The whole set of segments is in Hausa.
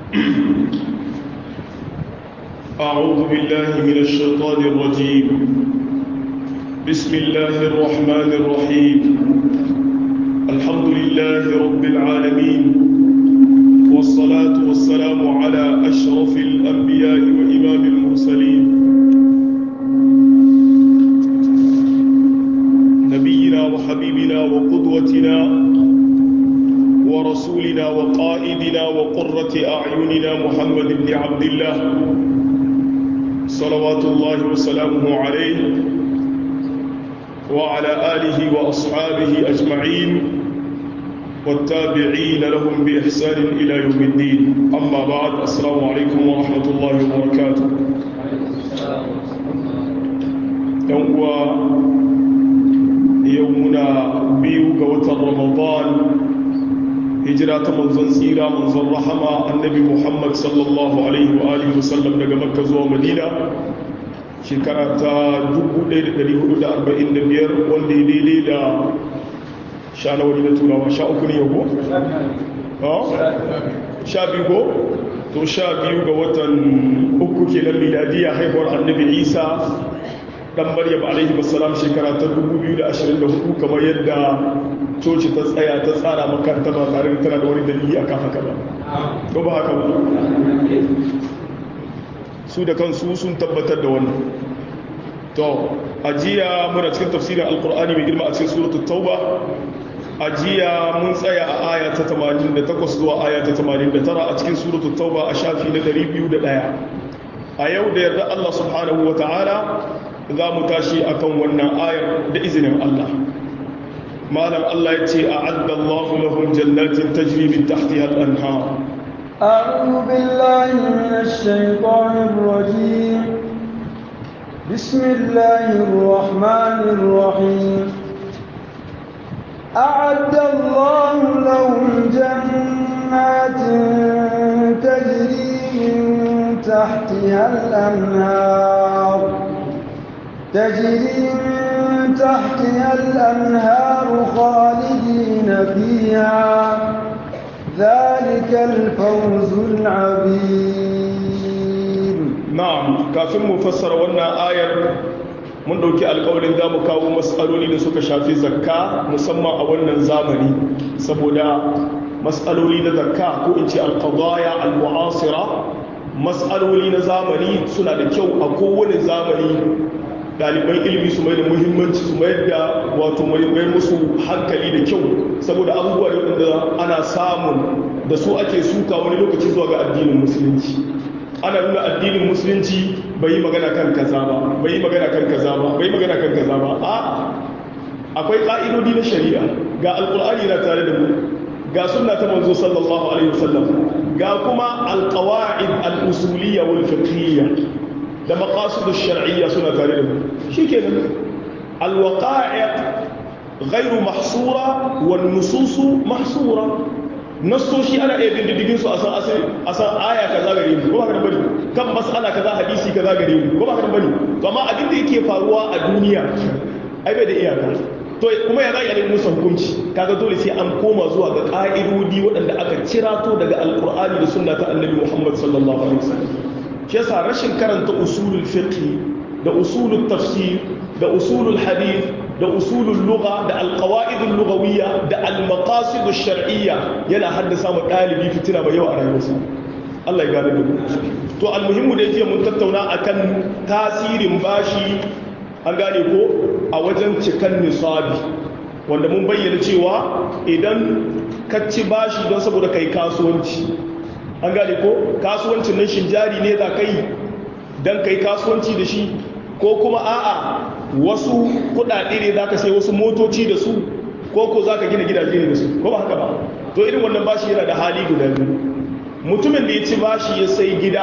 أعوذ بالله من الشيطان الرجيم بسم الله الرحمن الرحيم الحمد لله رب العالمين والصلاة والسلام على أشرف الأنبياء وإمام المرسلين نبينا وحبيبنا وقدوتنا ورسولنا وقائدنا وقرة أعيننا محمد بن عبد الله صلوات الله وسلامه عليه وعلى آله وأصحابه أجمعين والتابعين لهم بإحسان إلى يوم الدين أما بعد السلام عليكم ورحمة الله وبركاته يوم يومنا بيوك وتر رمضان hijira ta manzon tsira manzon rahama annabi muhammad sallallahu alaihi wa alihi wasallam daga makka zuwa madina shekara ta 1445 wanda ya daidai da sha na wani na turawa sha uku ne yau sha biyu ko to sha biyu ga watan uku kenan miladiya haihuwar annabi isa dan maryam alaihi wasallam shekara ta 2024 kamar yadda coci ta tsaya ta tsara makaranta ba tare da tana da wani dalili akan haka ba ko ba haka ba su da kansu sun tabbatar da wannan to ajiya muna cikin tafsirin alkur'ani mai girma a cikin suratul tauba ajiya mun tsaya a aya ta 88 zuwa aya ta 89 a cikin suratul tauba a shafi na 201 a yau da yarda Allah subhanahu wa ta'ala za mu tashi akan wannan ayar da izinin Allah malam Allah ya ce a'adda Allahu lahum jannatin tajri min tahtiha al-anhar أعوذ بالله من الشيطان الرجيم بسم الله الرحمن الرحيم أعد الله لهم جنات تجري من تحتها الأنهار تجري من تحتها الأنهار خالدين فيها ذلك الفوز العظيم نعم kafin mu fassara wannan ayar mun dauki alƙawarin za mu kawo matsaloli da suka shafi zakka musamman a wannan zamani saboda matsaloli na zakka ko in ce alqadaya almu'asira matsaloli na zamani suna da kyau a kowane zamani ɗaliban ilimi su mai da muhimmanci su mai da wato mai musu hankali da kyau saboda abubuwa da waɗanda ana samun da su ake suka wani lokaci zuwa ga addinin musulunci ana nuna addinin musulunci bai yi magana kan kaza ba bai yi magana kan kaza ba bai yi magana kan kaza ba a akwai ƙa'idodi na shari'a ga alƙur'ani na tare da mu ga sunna ta manzo sallallahu alaihi wasallam ga kuma alqawaid al-usuliyya wal fiqhiyya da maqasidu shar'iyya suna tare da mu shikenan alwaqa'i' ghairu mahsura wan nususu mahsura nasoshi ana iya bin diddigin su a san a san aya kaza gare mu ko ba ka bane kan mas'ala kaza hadisi kaza gare mu ko ba ka bane to amma abin da yake faruwa a duniya ai bai da iyaka to kuma ya zai musu hukunci kaga dole sai an koma zuwa ga ka'idodi waɗanda aka cirato daga alqur'ani da sunna ta annabi Muhammad sallallahu alaihi wasallam shi yasa rashin karanta usulul fiqh da usulul tafsir da usulul hadith da usulul lugha da alqawaidul lughawiyya da almaqasidush shar'iyya yana haddasa mu dalibi fitina mai yawa a rayuwarsa Allah ya gane da mu to almuhimmu da yake mun tattauna akan tasirin bashi an gane ko a wajen cikan nisabi wanda mun bayyana cewa idan ka ci bashi don saboda kai kasuwanci an gane ko kasuwancin nan shin jari ne za ka yi don ka yi kasuwanci da shi ko kuma a'a wasu kudade ne za ka sai wasu motoci da su ko ko za ka gina gidaje ne da su ko ba haka ba to irin wannan bashi yana da hali guda biyu mutumin da ya ci bashi ya sai gida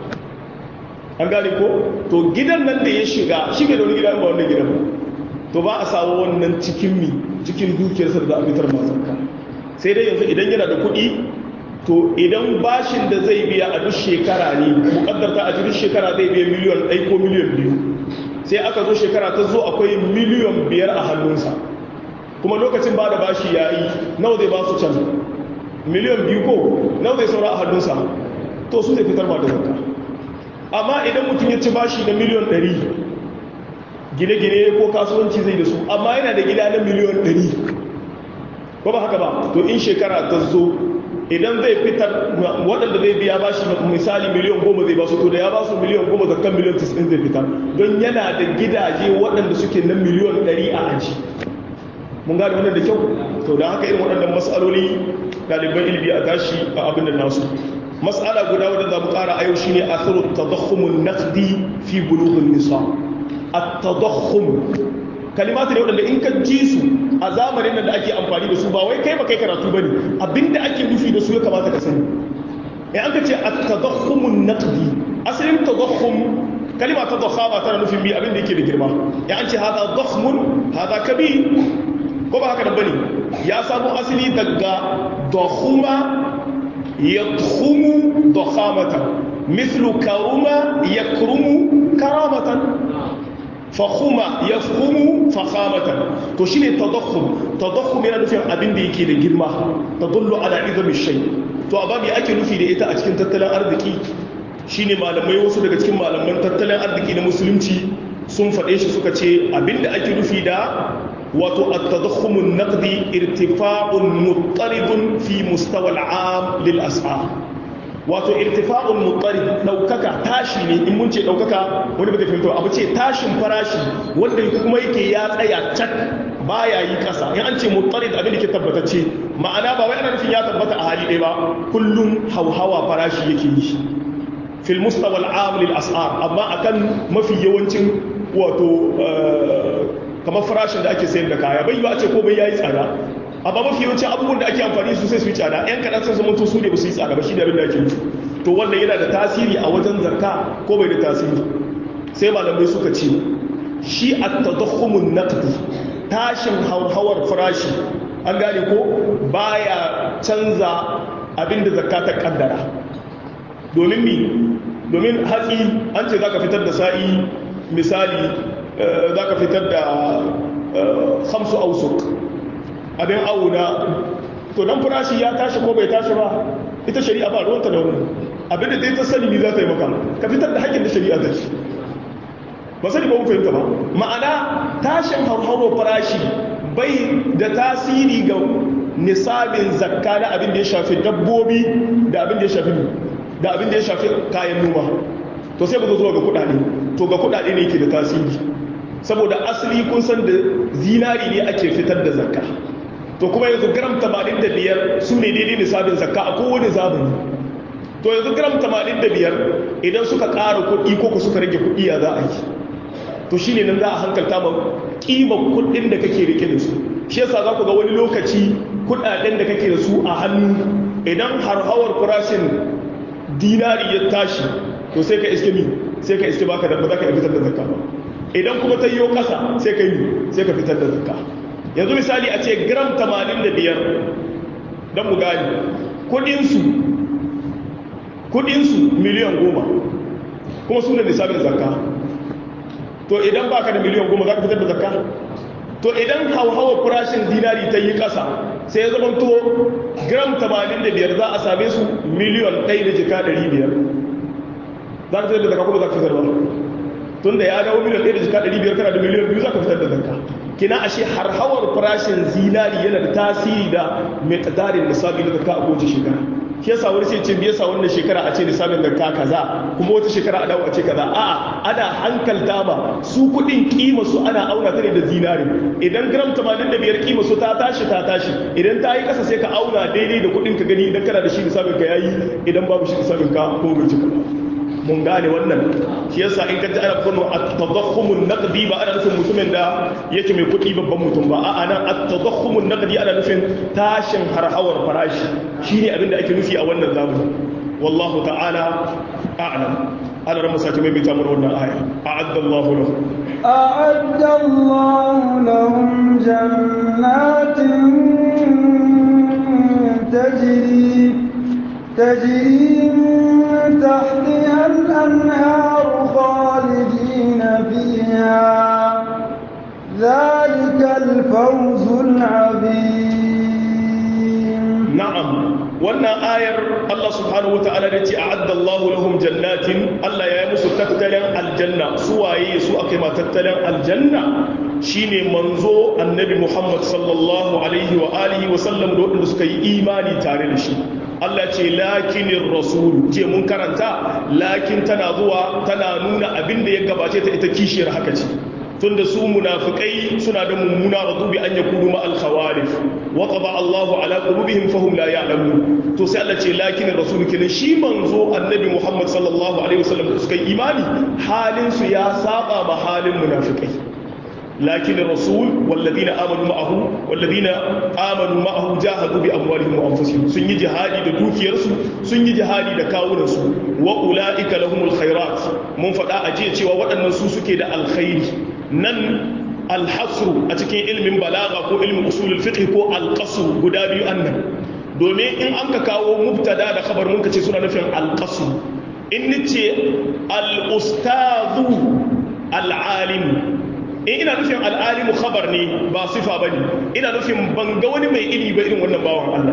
an gane ko to gidan nan da ya shiga shi da wani gida ba wannan gidan ba to ba a samu wannan cikin mi cikin dukiyarsa da za a fitar mazanka sai dai yanzu idan yana da kuɗi to idan bashin da zai biya a duk shekara ne mukaddarta a duk shekara zai biya miliyan ɗai ko miliyan biyu sai aka zo shekara ta zo akwai miliyan biyar a hannunsa kuma lokacin ba da bashi ya yi nawa zai ba su can miliyan biyu ko nawa zai saura a hannunsa to su zai fitar ba da zakka amma idan mutum ya ci bashi na miliyon 100 gine-gine ko kasuwanci zai da su amma yana da gida na miliyon 100 ko ba haka ba to in shekara ta zo idan zai fitar waɗanda zai biya bashi misali miliyan goma zai basu to da ya basu miliyan goma zakkan miliyan 90 zai fitar don yana da gidaje waɗanda suke na miliyan 100 a aji mun gane wannan da kyau to da haka irin waɗannan matsaloli ɗaliban ilimi a tashi a abin da nasu matsala guda wadda za mu ƙara a yau shine atharu tadakhumun naqdi fi bulughin nisa at-tadakhum kalimatu ne waɗanda in ka ji su a zamanin nan da ake amfani da su ba wai kai ba kai karatu bane abinda ake nufi da su ya kamata ka sani in an ka ce at-tadakhumun naqdi asalin tadakhum kalima ta dakhama tana nufin bi abinda yake da girma ya an ce hada dakhmun hada kabir ko ba haka da bane ya samu asali daga dakhuma yadkhumu dakhamatan mithlu karuma yakrumu karamatan fakhuma yafkhumu fakhamatan to shine tadakhum tadakhum yana nufin abin da yake da girma tadullu ala izami shay to ababi ake nufi da ita a cikin tattalin arziki shine malamai wasu daga cikin malaman tattalin arziki na musulunci sun faɗe shi suka ce abinda ake nufi da wato at-tadakhumun naqdi irtifa'un muttaridun fi mustawa al-'am lil as'ar wato irtifa'un muttarid daukaka tashi ne in mun ce daukaka wani bai fahimta abu ce tashin farashi wanda kuma yake ya tsaya cak baya yi kasa in an ce muttarid abin da ke tabbatacce ma'ana ba wai ana nufin ya tabbata a hali ɗaya ba kullum hauhawa farashi yake yi fil mustawa al-'am lil as'ar amma akan mafi yawancin wato kamar farashin da ake sayar da kaya bai yiwa a ce ko bai yayi tsada amma mafi yawanci abubuwan da ake amfani su sai su yi tsada yan kaɗan sun zama su ne ba su yi tsada ba shi da abin da ake nufi to wannan yana da tasiri a wajen zakka ko bai da tasiri sai malamai suka ce shi a tadakhumun naqdi tashin hauhawar farashi an gane ko baya canza abin da zakka ta kaddara domin mi domin hatsi an ce zaka fitar da sa'i misali za ka fitar da hamsu ausuk abin auna to don farashi ya tashi ko bai tashi ba ita shari'a ba ruwanta da wani abinda ta yi ta sani za ta yi maka ka fitar da haƙƙin da shari'a ta shi ba sani ba mu fahimta ba ma'ana tashin hauhawar farashi bai da tasiri ga nisabin zakka na abin da ya shafi dabbobi da abin da ya shafi da abin da ya shafi kayan noma to sai ba zo zuwa ga kuɗaɗe to ga kuɗaɗe ne yake da tasiri saboda asali kun san da zinari ne ake fitar da zakka to kuma yanzu gram 85 su ne daidai nisabin zakka a kowane zamani to yanzu gram 85 idan suka ƙara kuɗi ko ku suka rage kuɗi ya za a yi to shi ne nan za a hankalta ma ƙimar kuɗin da kake rike da su shi yasa za ku ga wani lokaci kuɗaɗen da kake da su a hannu idan harhawar farashin dinari ya tashi to sai ka iske mi sai ka iske baka da ba za ka fitar da zakka ba idan kuma ta yiwo ƙasa sai ka yi sai ka fitar da zakka yanzu misali a ce gram 85 don mu gani kudinsu kudinsu miliyan goma kuma suna nisabin zakka to idan baka da miliyan goma za ka fitar da zakka to idan hauhawar farashin dinari ta yi ƙasa sai ya zama to gram 85 za a same su miliyan 1 da jika 500 za ka fitar da zakka kuma za ka fitar ba tun da ya dawo miliyan 1 da jika 500 kana da miliyan 2 za ka fitar da zakka kina ashe har hawar farashin zinari yana da tasiri da mai kadarin nisabi na zakka a kowace shekara shi yasa wani sai ce me yasa wannan shekara a ce nisabin zakka kaza kuma wata shekara a dawo a ce kaza a'a ana hankalta ba su kudin kima su ana auna ta ne da zinari idan gram 85 kima su ta tashi ta tashi idan ta yi kasa sai ka auna daidai da kudin ka gani idan kana da shi nisabin ka yayi idan babu shi nisabin ka ko bai cika ba mun gane wannan shi yasa in ka ji ana kano at-tadakhumun naqdi ba ana nufin mutumin da yake mai kuɗi babban mutum ba a'a nan at-tadakhumun naqdi ana nufin tashin harhawar farashi shine abin da ake nufi a wannan zamani wallahu ta'ala a'lam ana ran musaki mai bita mana wannan aya a'adda Allahu lahu أعد الله لهم جنات تجري تجري من تحتها الأنهار خالدين فيها ذلك الفوز العظيم na'am wannan ayar Allah subhanahu wata'ala da ce a'adda Allahu lahum jannatin Allah ya yi musu tattalin aljanna su waye su aka yi ma tattalin aljanna shine manzo annabi Muhammad sallallahu alaihi wa alihi wa sallam da waɗanda suka yi imani tare da shi Allah ce lakinin rasul ce mun karanta lakin tana zuwa tana nuna abin da ya gabace ta ita kishiyar haka ce tunda su munafikai suna da mummuna radu bi an yakunu ma al khawarif wa qada Allahu ala qulubihim fahum la ya'lamun to sai Allah ce lakin rasul kin shi manzo annabi Muhammad sallallahu alaihi wasallam da suka yi imani halin su ya saba ma halin munafikai lakin rasul walladina amanu ma'ahu walladina amanu ma'ahu jahadu bi amwalihim wa anfusihim sun yi jihadi da dukiyarsu sun yi jihadi da kawunansu wa ulaika lahumul khairat mun faɗa a jiya cewa waɗannan su suke da alkhairi nan alhasru a cikin ilmin balaga ko ilmin usulul fiqh ko alqasr guda biyu annan domin in an ka kawo mubtada da khabar mun ka ce suna nufin alqasr in nace al-ustadhu al-alim in ina nufin al-alimu khabar ne ba sifa bane ina nufin ban ga wani mai ilimi ba irin wannan bawan Allah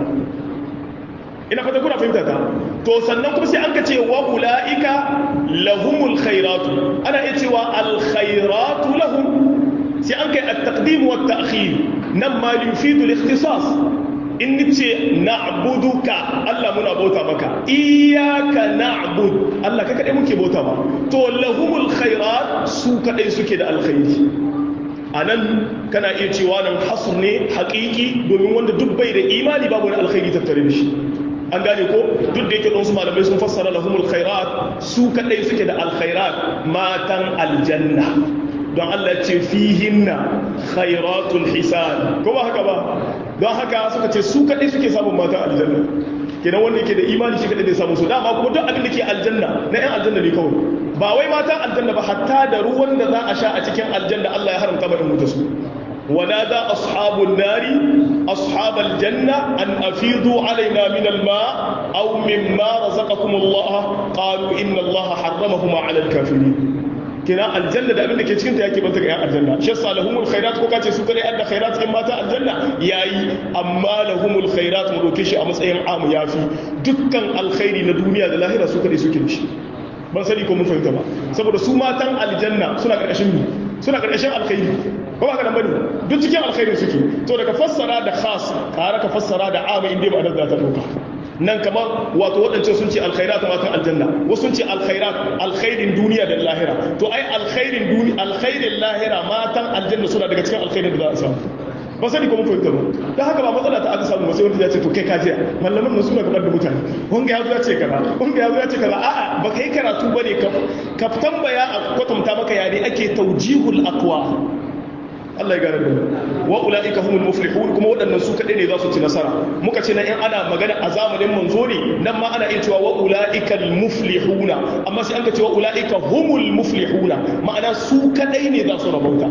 ina fata kuna fahimta ta to sannan kuma sai an ka ce wa ulaika lahumul khairatu ana iya cewa al khairatu lahum sai an kai at taqdim wa ta'khir nan ma yufidu al ikhtisas in nace na'buduka Allah muna bauta maka iyyaka na'bud Allah ka kadai muke bauta ba to lahumul khairat su kadai suke da alkhairi anan kana iya cewa nan hasr ne haƙiƙi domin wanda duk bai da imani babu wani alkhairi tattare da shi an gane ko duk da yake su malamai sun fassara lahumul khairat su kadai suke da alkhairat matan aljanna don Allah ce fihinna khairatul hisan ko ba haka ba don haka suka ce su kadai suke samun matan aljanna kenan wanda yake da imani shi kadai zai samu su dama kuma duk abin da ke aljanna na yan aljanna ne kawai ba wai matan aljanna ba hatta da ruwan da za a sha a cikin aljanna Allah ya haramta ba in mutu su ونادى أصحاب النار أصحاب الجنة أن أفيضوا علينا من الماء أو مما رزقكم الله قالوا إن الله حرمهما على الكافرين كنا الجنة ده أبنك يتكين تياكي بنتك يا الجنة شسا لهم الخيرات كوكا تسوكري أدى خيرات إما تا الجنة ياي أما لهم الخيرات مروكيش أمس أيام عام يافي دكان الخير لدنيا ده لاهرة سوكري سوكريش ban sani ko mun fahimta ba saboda su matan aljanna suna karkashin mu suna karkashin alkhairi ko ba ka bane duk cikin alkhairi suke to daga fassara da khas kare ka fassara da ama inda ba da ta dauka nan kamar wato waɗance sun ce alkhairat matan aljanna wasu sun ce alkhairat alkhairin duniya da lahira to ai alkhairin duniya alkhairin lahira matan aljanna suna daga cikin alkhairin da za a samu ba sani ko mun fahimta ba da haka ba matsala ta aka samu sai wanda ya ce to kai ka je mallaman nan suna gabar da mutane wanga ya zo ya ce kaza wanga ya zo ya ce kaza a'a ba kai karatu bane ka ka tambaya a kwatanta maka ya ne ake tawjihul aqwa Allah ya gane da wa ulaika humul muflihun kuma waɗannan su kadai ne za su ci nasara muka ce na in ana magana a zamanin manzo ne nan ma ana iya cewa wa ulaikal muflihuna amma sai an ka ce wa ulaika humul muflihuna ma'ana su kadai ne za su rabauta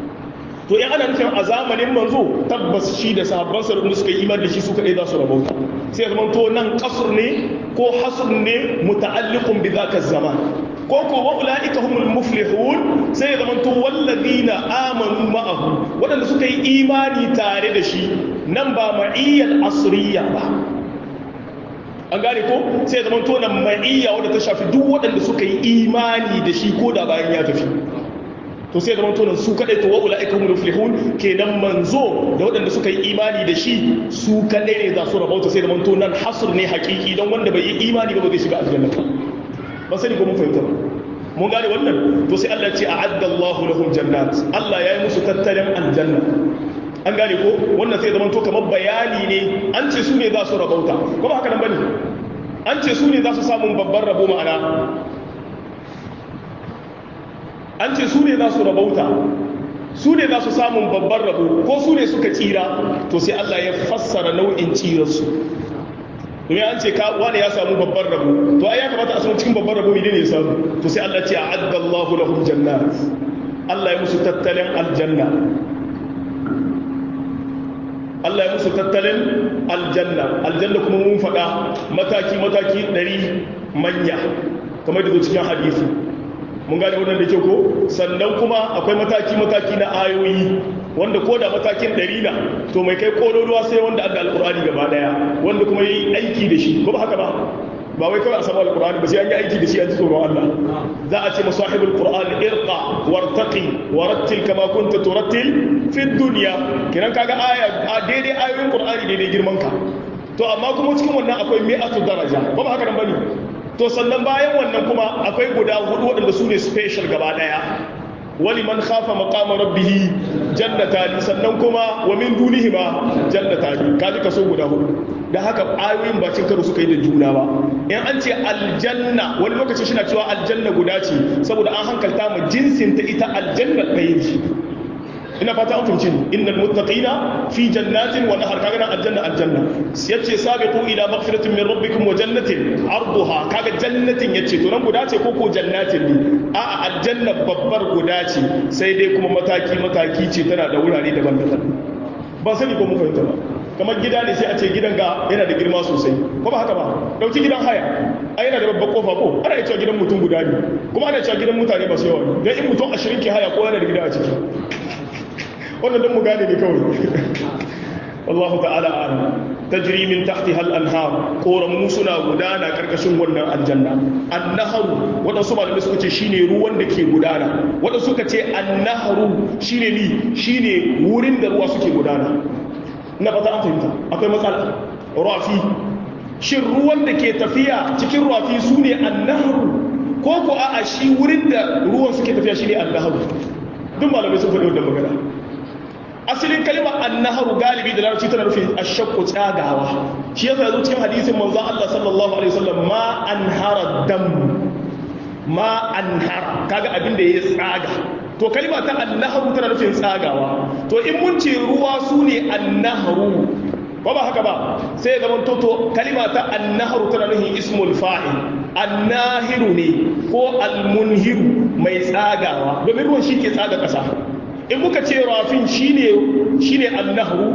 to in ana nufin a zamanin manzo tabbas shi da sahabbansa da suka yi imani da shi su kadai za su rabauta sai zaman to nan kasur ne ko hasr ne muta'alliqun bi zaka zaman ko ko wa ulaika humul muflihun sai ya zaman to walladina amanu ma'ahu wadanda suka yi imani tare da shi nan ba ma'iyyal asriya ba an gane ko sai ya zaman to nan ma'iyya wadda ta shafi duk wadanda suka yi imani da shi ko da bayan ya tafi to sai zama tonan su kadai to wa'ula ika mu muflihun kenan manzo da waɗanda suka yi imani da shi su kadai ne za su rabauta sai zama tonan hasr ne hakiki don wanda bai yi imani ba ba zai shiga aljanna ba ba sani ko mun fahimta ba mun gane wannan to sai Allah ya ce a'adda Allahu lahum jannat Allah ya yi musu tattalin aljanna an gane ko wannan sai zama to kamar bayani ne an ce su ne za su rabauta ko ba haka nan bane an ce su ne za su samu babban rabo ma'ana an ce su ne za su rabauta su ne za su samun babban rabo ko su ne suka tsira to sai Allah ya fassara nau'in tsirarsu domin an ce wani ya samu babban rabo to ai ya kamata a samu cikin babban rabo ne ya samu to sai Allah ce a'adda Allahu lahum jannat Allah ya musu tattalin aljanna Allah ya musu tattalin aljanna aljanna kuma mun faɗa mataki mataki ɗari manya kamar da cikin hadisi mun gane wannan da ke ko sannan kuma akwai mataki-mataki na ayoyi wanda ko da matakin ɗari na to mai kai kololuwa sai wanda adda alkur'ani gaba daya wanda kuma yi aiki da shi ko ba haka ba ba wai kawai a samu alkur'ani ba sai an yi aiki da shi an ji tsoron Allah za a ce masahibul qur'an irqa wartaqi warattil kama kunta turattil fi dunya kiran kaga aya daidai ayoyin qur'ani daidai girman ka to amma kuma cikin wannan akwai mi'atu daraja ba ba haka nan bane to sannan bayan wannan kuma akwai guda hudu waɗanda su ne special gaba daya wali man khafa maqama rabbih jannatani sannan kuma wa min dunihima jannatani kaji kaso guda hudu da haka ayoyin ba cin karo suka yi da juna ba in an ce aljanna wani lokaci shi na cewa aljanna guda ce saboda an hankalta mu jinsin ta ita aljanna ɗaya ce ina fata an fahimci innal muttaqina fi jannatin wa nahar kaga nan aljanna aljanna yace sabiqu ila maghfiratin min rabbikum wa jannatin arduha kaga jannatin yace to nan guda ce ko ko jannatin ne a'a aljanna babbar guda ce sai dai kuma mataki mataki ce tana da wurare daban-daban ba sani ko mu fahimta ba kamar gida ne sai a ce gidan ga yana da girma sosai ko ba haka ba dauki gidan haya ai yana da babbar kofa ko ana cewa gidan mutum guda ne kuma ana cewa gidan mutane masu yawa ne dan in mutum 20 ke haya ko yana da gida a ciki wannan don mu gane ne kawai wallahu ta'ala a'lam tajri min tahtiha al-anhar koramu suna gudana karkashin wannan aljanna annaharu wadansu malamai suka ce shine ruwan da ke gudana wadansu suka ce annaharu shine ni shine wurin da ruwa suke gudana ina fata an fahimta akwai matsala rafi shin ruwan da ke tafiya cikin rafi su ne annaharu ko ko a'a shi wurin da ruwan suke tafiya shine annaharu duk malamai sun faɗi wannan magana asalin kalmar annaharu galibi da larabci tana nufin ashakku tsagawa shi yasa yazo cikin hadisin manzo Allah sallallahu alaihi wasallam ma anhara dam ma anhara kaga abin da ya tsaga to kalma ta annaharu tana nufin tsagawa to in mun ce ruwa sune annaharu ba ba haka ba sai zaman toto kalima ta annaharu tana nufin ismul fa'il annahiru ne ko almunhiru mai tsagawa domin ruwan shi ke tsaga ƙasa in muka ce rafin shine shine annahru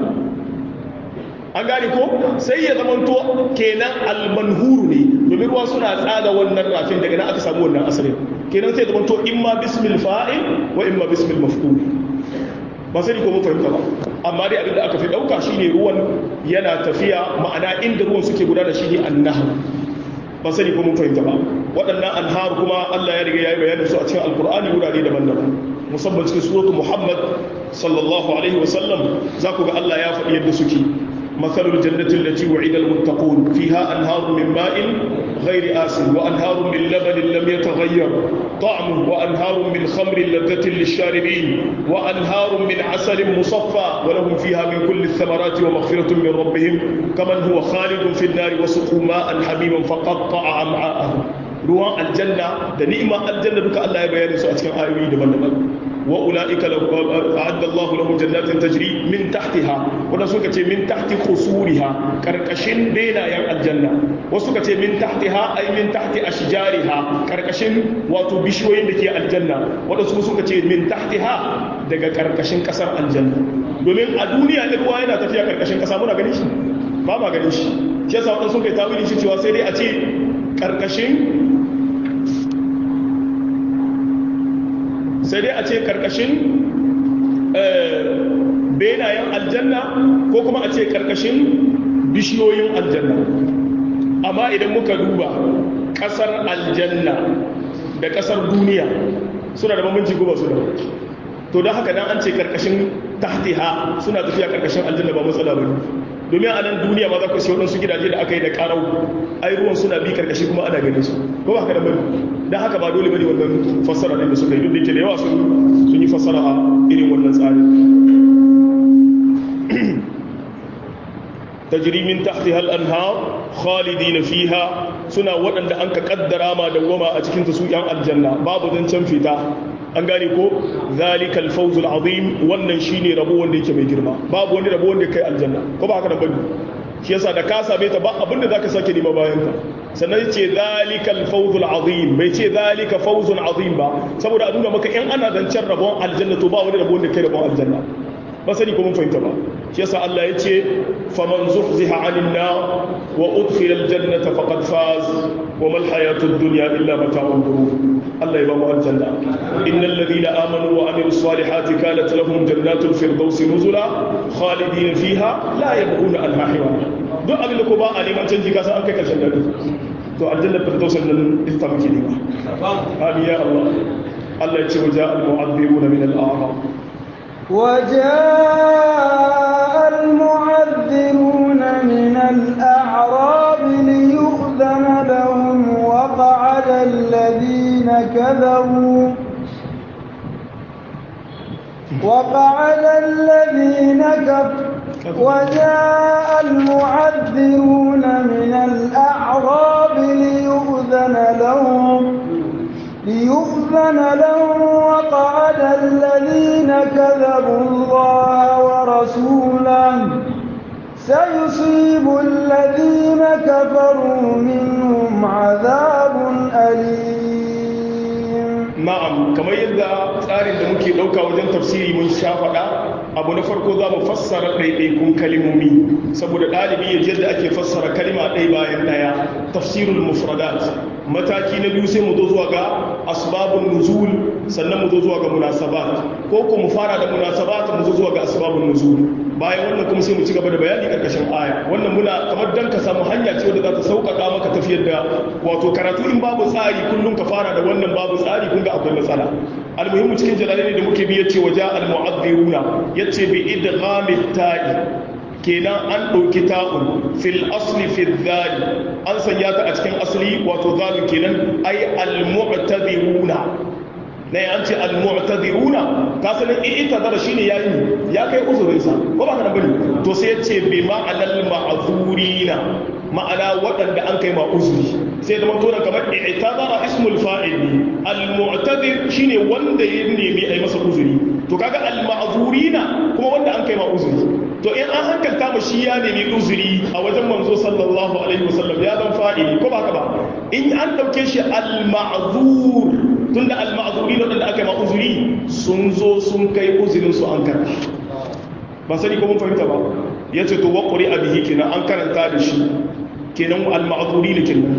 an gane ko sai ya zamanto kenan almanhuru ne domin ruwa suna tsaga wannan rafin daga nan aka samu wannan asalin kenan sai ya zamanto imma bismil fa'il wa imma bismil maf'ul ba sai ko mun fahimta ba amma dai abinda aka fi dauka shine ruwan yana tafiya ma'ana inda ruwan suke gudana shine annahru ba sani ko mun fahimta ba waɗannan anhar kuma Allah ya riga ya yi bayanin su a cikin alkur'ani wurare daban-daban musamman cikin suratu muhammad sallallahu alaihi wasallam za ku ga Allah ya faɗi yadda suke مثل الجنة التي وعد المتقون فيها أنهار من ماء غير آسن وأنهار من لبن لم يتغير طعمه وأنهار من خمر لذة للشاربين وأنهار من عسل مصفى ولهم فيها من كل الثمرات ومغفرة من ربهم كمن هو خالد في النار وسقوا ماء حميما فقطع أمعاءهم ruwan aljanna da ni'ima aljanna duka Allah ya bayani su a cikin ayoyi daban-daban wa ulaika a'adda Allahu lahum jannatin tajri min tahtiha wanda suka ce min tahti khusuriha karkashin benayen aljanna wasu suka ce min tahtiha ay min tahti ashjariha karkashin wato bishiyoyin da ke aljanna wanda su suka ce min tahtiha daga karkashin kasar aljanna domin a duniya da ruwa yana tafiya karkashin kasa muna ganin shi ba ma ganin shi shi yasa wadansu sun kai tawili shi cewa sai dai a ce karkashin sai dai a ce karkashin benayen aljanna ko kuma a ce karkashin bishiyoyin aljanna amma idan muka duba kasar aljanna da kasar duniya suna da bambanci ko ba su da to don haka dan an ce karkashin tahtiha suna tafiya karkashin aljanna ba matsala ba domin a nan duniya ma za ku sai waɗansu gidaje da aka yi da ƙarau ai ruwan suna bi karkashi kuma ana ganin su ko ba haka da bane don haka ba dole bane wannan fassara ɗin da suka yi duk da ke da yawa sun yi fassara a irin wannan tsarin tajri min tahtiha al-anhar khalidin fiha suna waɗanda an ka kaddara ma dawwama a cikin ta su yan aljanna babu zancen fita an gane ko zalikal fawzul azim wannan shine rabo wanda yake mai girma babu wani rabo wanda kai aljanna ko ba haka da bane shi yasa da ka same ta ba abinda zaka sake nema bayan ka sannan ce zalikal fawzul azim bai ce zalika fawzun azim ba saboda a nuna maka in ana zancen rabon aljanna to ba wani rabo wanda kai rabon aljanna ba sani ko mun fahimta ba shi yasa Allah ya ce faman zuhziha 'anil nar wa udkhila aljannata faqad faz wa mal hayatud dunya illa mata'ul ghurur Allah ya ba mu aljanna innal ladina amanu wa amilus salihati kanat lahum jannatul firdaus nuzula khalidin fiha la yabghuna anha hiwala duk abin da ko ba a neman canji ka san an kai karshen dare to aljanna firdaus nan ita muke nema amin ya Allah Allah ya ce waja al-mu'adhdhibuna min al-a'rab وجاء المعذرون من الأعراب ليؤذن لهم وقعد الذين كذبوا وقعد الذين كفروا وجاء المعذرون من الأعراب ليؤذن لهم ليؤذن لهم وقعد الذين كذبوا الله ورسوله سيصيب الذين كفروا منهم عذاب أليم na'am kamar yadda tsarin da muke ɗauka wajen tafsiri mun sha faɗa abu na farko za mu fassara ɗaiɗaikun kalimomi saboda ɗalibi ya yadda ake fassara kalima ɗaya bayan ɗaya tafsirul mufradat mataki na biyu sai mu zo zuwa ga asbabun nuzul sannan mu zo zuwa ga munasabat ko ko mu fara da munasabat mu zo zuwa ga asbabun nuzul bayan wannan kuma sai mu ci gaba da bayani karkashin aya wannan muna kamar dan ka samu hanya ce wadda za ta sauƙaƙa maka tafiyar da wato karatu in babu tsari kullum ka fara da wannan babu tsari kun ga akwai matsala almuhimmu cikin jalalai da muke bi yace waja almu'adhdhiruna yace bi idghamit ta'i kenan an ɗauki ta'un fil asli fil zali an sanya ta a cikin asali wato zalu kenan ai almu'tadhiruna na an ce almu'tadhiruna ka sanin i'tadara shine yayi ya kai uzurin sa ko ba kana bane to sai yace bi ma'anal ma'zurina ma'ana waɗanda an kai ma uzuri sai da mutum kamar i'tadara ismul fa'il ne almu'tadir shine wanda ya nemi ai masa uzuri to kaga alma'zurina kuma wanda an kai ma uzuri to in an hankalta mu shi ya nemi uzuri a wajen manzo sallallahu alaihi wasallam ya zan fa'ili ko ba ka ba in an dauke shi al-ma'zur tunda al-ma'zuri da wanda aka yi ma uzuri sun zo sun kai uzurin su an karɓa ba sani ko mun fahimta ba yace to wa qur'a bihi kenan an karanta da shi kenan al-ma'zuri ne kenan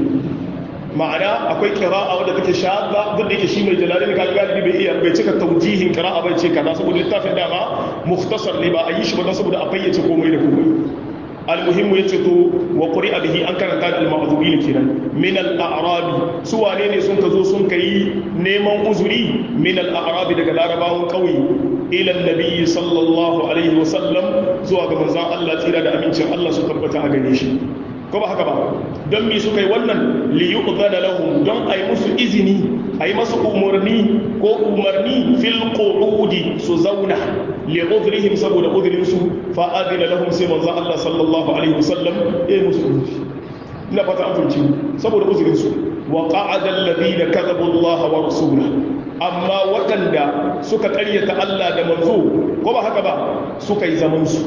ma'ana akwai kira'a wadda take shadda duk da yake shi mai jalalin ka galibi bai iya bai cika taujihin kira'a bai ce kaza saboda littafin dama mukhtasar ne ba a yi shi ba don saboda a fayyace komai da komai almuhimmu yace to wa quri'a bihi an karanta da al-ma'dhurin kenan min al-a'rab su wane ne sun ka zo sun kai neman uzuri min al-a'rab daga larabawan kauye ila annabi sallallahu alaihi wa sallam zuwa ga manzon Allah tsira da amincin Allah su tabbata a gare shi ko ba haka ba don mi suka yi wannan liyuqdana lahum don ayi musu izini ayi masu umarni ko umarni fil qu'udi su zauna li udhrihim saboda udhrin su fa adina lahum sai manzo Allah sallallahu alaihi wasallam ya yi musu uzuri ina fata an fahimci saboda udhrin su wa qa'ada alladhina kadhabu Allah wa rasulahu amma waɗanda suka ƙaryata Allah da manzo ko ba haka ba suka yi zaman su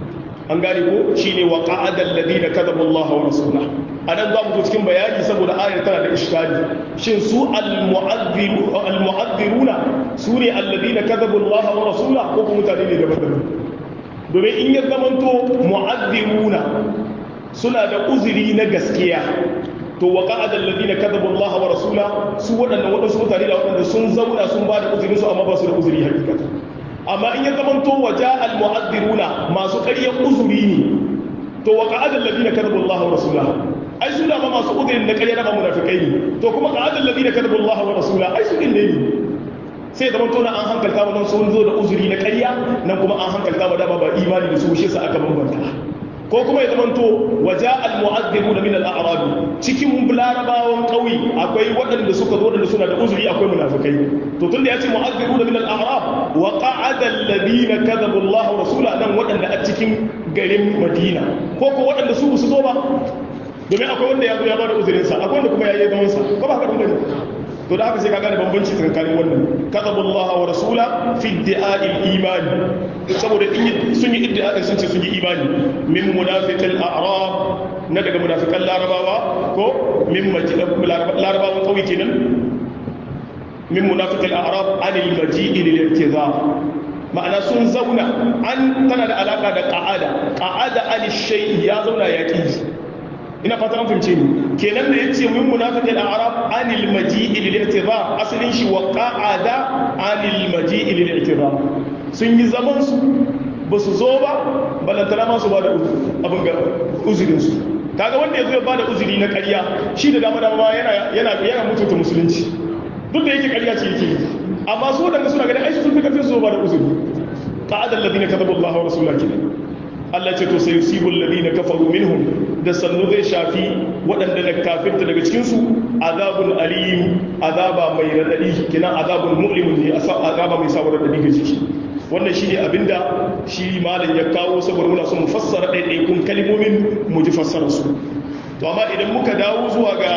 an gane ko shine wa qa'adal ladina kadabu Allah wa rasulahu anan za mu zo cikin bayani saboda ayar tana da iskali shin su al-mu'adhdhiru al-mu'adhdhiruna sune alladina kadabu Allah wa rasulahu ko kuma mutane ne daban-daban domin in ya zamanto mu'adhdhiruna suna da uzuri na gaskiya to wa qa'adal ladina kadabu Allah wa rasulahu su waɗannan waɗansu mutane da waɗanda sun zauna sun ba da uzurin su amma ba su da uzuri hakikata amma in ya zamanto waja al-mu'addiruna masu ƙaryar uzuri ne to wa qa'ada alladhina kadabu Allah wa rasulahu ai su da ma masu uzurin da ƙarya da ba munafikai ne to kuma qa'ada alladhina kadabu Allah wa rasulahu ai su din ne sai zaman to na an hankalta wa sun zo da uzuri na ƙarya nan kuma an hankalta wa dama ba imani da su shi sa aka bambanta ko kuma ya zamanto waja al-mu'adhdhibuna min al-a'rab cikin larabawan kauyi akwai waɗanda suka zo da suna da uzuri akwai munafikai to tunda ya ce mu'adhdhibuna min al-a'rab wa qa'ada alladhina kadhabu Allah wa rasula nan waɗanda a cikin garin Madina ko ko waɗanda su su zo ba domin akwai wanda ya zo ya bada uzurin sa akwai wanda kuma ya yi zaman sa ko ba haka bane to da haka sai ka gane bambanci tsakanin wannan kadhabu Allah wa rasula fi iddi'a'il iman saboda in sun yi iddi'a'in sun ce sun yi imani min munafiqil a'rab na daga munafiqan larabawa ko min larabawan kauye kenan min munafiqil a'rab anil maji'i lil i'tizar ma'ana sun zauna an tana da alaka da qa'ada qa'ada an shay'i ya zauna ya ki ina fata an fahimce ni kenan da yace min munafiqil a'rab anil maji'i lil i'tizar asalin shi wa qa'ada anil maji'i lil i'tizar sun yi zaman su ba su zo ba balantana ma su ba da abin ga uzurin su kaga wanda ya zo ya ba da uzuri na ƙarya shi da dama dama yana yana yana mutunta musulunci duk da yake ƙarya ce yake amma su wadanda suna ganin ai sun fi kafin su ba da uzuri qa'ada alladhina katabu Allah wa rasulahu kidan Allah ce to sai yusibul ladina kafaru minhum da sannu zai shafi waɗanda na kafirta daga cikin su azabun alim azaba mai radadi kina azabun mu'limun ne azaba mai sawar radadi ga ciki wannan shine abinda shi malam ya kawo saboda muna son mu fassara ɗaiɗaikun kalmomin mu ji fassara su to amma idan muka dawo zuwa ga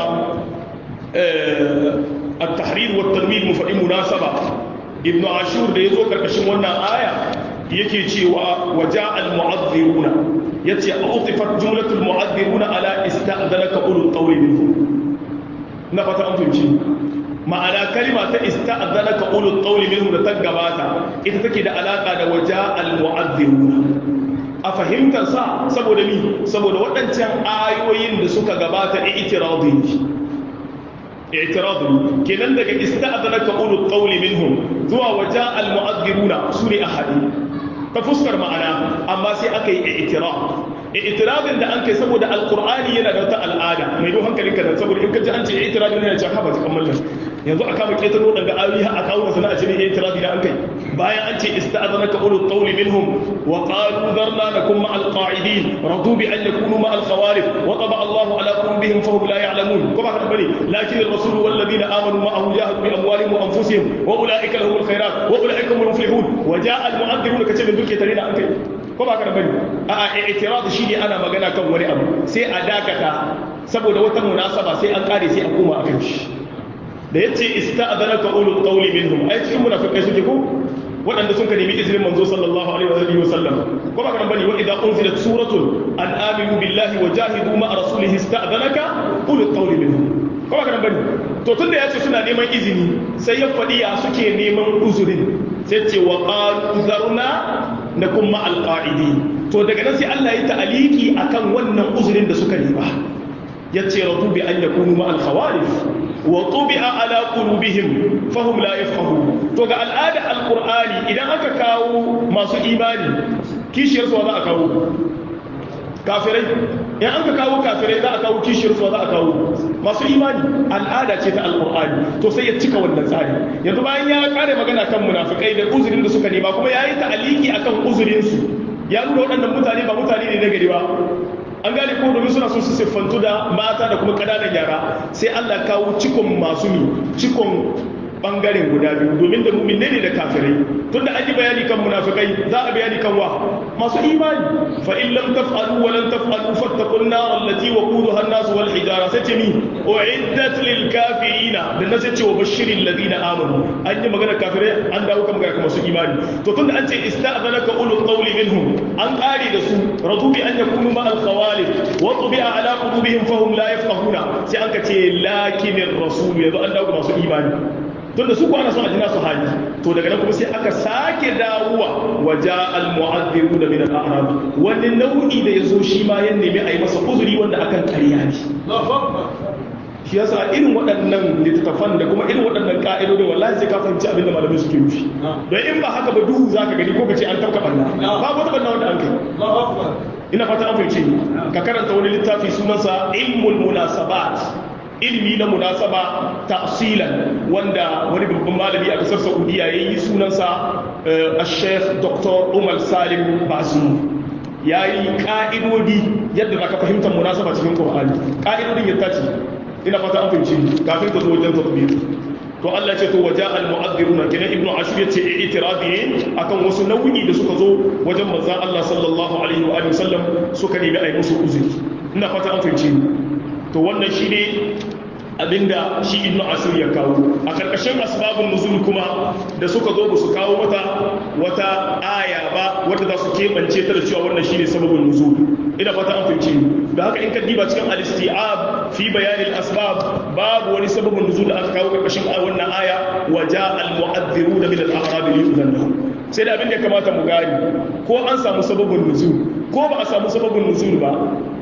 at-tahrir wa at-tanwir mu faɗi munasaba ibnu ashur da yazo karkashin wannan aya yake cewa waja al-mu'adhdhiruna yace utifat jumlatul mu'adhdhiruna ala ista'dhanaka ulul qawli minhum na fata an fahimci ma'ana kalima ta ista'dhanaka ulul qawli minhum da ta gabata ita take da alaka da waja al-mu'adhdhiruna a fahimtar sa saboda mi saboda waɗancan ayoyin da suka gabata i'tiradi i'tiradi kenan daga ista'dhanaka ulul qawli minhum zuwa waja al-mu'adhdhiruna sune ahadi ta fuskar ma'ana amma sai aka yi i'tiraf i'tirafin da an kai saboda alqur'ani yana da wata al'ada mai do hankalinka da saboda in ka ji an ce i'tirafin yana cewa haba kan mallan yanzu a kama ketaro daga ayoyi a kawo sana a cikin i'tirafi da an kai bayan an ce ista'adhanaka ulul qawli minhum wa qalu dharna nakum ma'al qa'idin radu bi an yakunu ma'al khawarif wa taba Allahu ala qulubihim fahum la ya'lamun kuma haka bane lakin ar-rasul wal ladina amanu ma'ahu jahadu bi amwalihim wa anfusihim wa ulaika lahumul khairat wa ulaika humul muflihun wa ja'a al-mu'adhdhibun kace min duke tare da an kai ko ba ka da bane a'a i'tirad shi ne ana magana kan wani abu sai a dakata saboda wata munasaba sai an kare sai a koma akan shi da yace ista'dhanaka ulul qawli minhum ai cikin munafikai suke ko waɗanda sun ka nemi izinin manzo sallallahu alaihi wa sallam ko ba ka da bane wa idza unzilat suratun an aminu billahi wa jahidu ma'a rasulihi ista'dhanaka ulul qawli minhum ko ba ka da bane to tunda yace suna neman izini sai ya faɗi ya suke neman uzurin sai ce wa qalu zarna na kuma alƙa'idi to daga nan sai Allah ya ta'aliki akan wannan uzurin da suka nema ya ce ratu bi an yakunu ma al-khawarif wa tubi'a ala qulubihim fahum la yafqahu to ga al'ada al-qur'ani idan aka kawo masu imani kishiyar su za a kawo kafirai in an ka kawo kafirai za a kawo kishiyar su za a kawo masu imani al'ada ce ta alkur'ani to sai ya cika wannan tsari yanzu bayan ya kare magana kan munafikai da uzurin da suka nema kuma ya yi ta'aliki akan uzurin su ya nuna waɗannan mutane ba mutane ne na gari ba an gane ko domin suna so su siffantu da mata da kuma ƙananan yara sai Allah kawo cikon masu mi cikon bangaren guda biyu domin da mu'minai ne da kafirai tunda an yi bayani kan munafikai za a bayani kan wa masu imani fa in lam taf'alu wa lan taf'alu fattaqun nar allati waquduha an-nas wal hijara sai ce mi uiddat lil kafirina dan sai ce wa bashiril ladina amanu an yi magana kafirai an dawo kan magana masu imani to tunda an ce ista'zanaka ulul qawli minhum an qari da su radu bi an yakunu ma al khawalif wa tubi'a ala qulubihim fahum la yafqahuna sai an ka ce lakinir rasul yanzu an dawo masu imani tun da su kwana son ajina su haji to daga nan kuma sai aka sake dawowa waja al-mu'adhdhiru da min al-a'rab wani nau'i da yazo shi ma ya nemi a yi masa uzuri wanda akan ƙarya ne shi yasa irin waɗannan littattafan da kuma irin waɗannan ƙa'idodin wallahi sai ka fahimci abin da malamai suke nufi don in ba haka ba duhu za ka gani ko ka ce an tauka banna ba wata banna wanda an kai ina fata an fahimci ka karanta wani littafi sunansa ilmul munasabat ilmi na munasaba tafsilan wanda wani babban malami a kasar saudiya ya yi sunansa a sheikh dr umar salim basu ya yi ka'idodi yadda za ka fahimtar munasaba cikin ƙorani ka'idodin ya tace ina fata an fahimci kafin ka zo wajen tatbir to Allah ce to waja al mu'adhdhiruna kenan ibnu ashur yace i'tiradi ne akan wasu nau'i da suka zo wajen manzon Allah sallallahu alaihi wa sallam suka nemi ai musu uzuri ina fata an fahimci to wannan shi ne abinda shi ibnu asir ya kawo a karkashin asbabun nuzul kuma da suka zo ba su kawo mata wata aya ba wadda za su keɓance ta da cewa wannan shi ne sababin nuzul ina fata an fahimci da haka in ka diba cikin al-isti'ab fi bayanin asbab babu wani sababin nuzul da aka kawo karkashin wannan aya wa ja al-mu'adhdhiruna min al-a'rab yu'dhan lahum sai da abin da ya kamata mu gani ko an samu sababin nuzul ko ba a samu sababin nuzul ba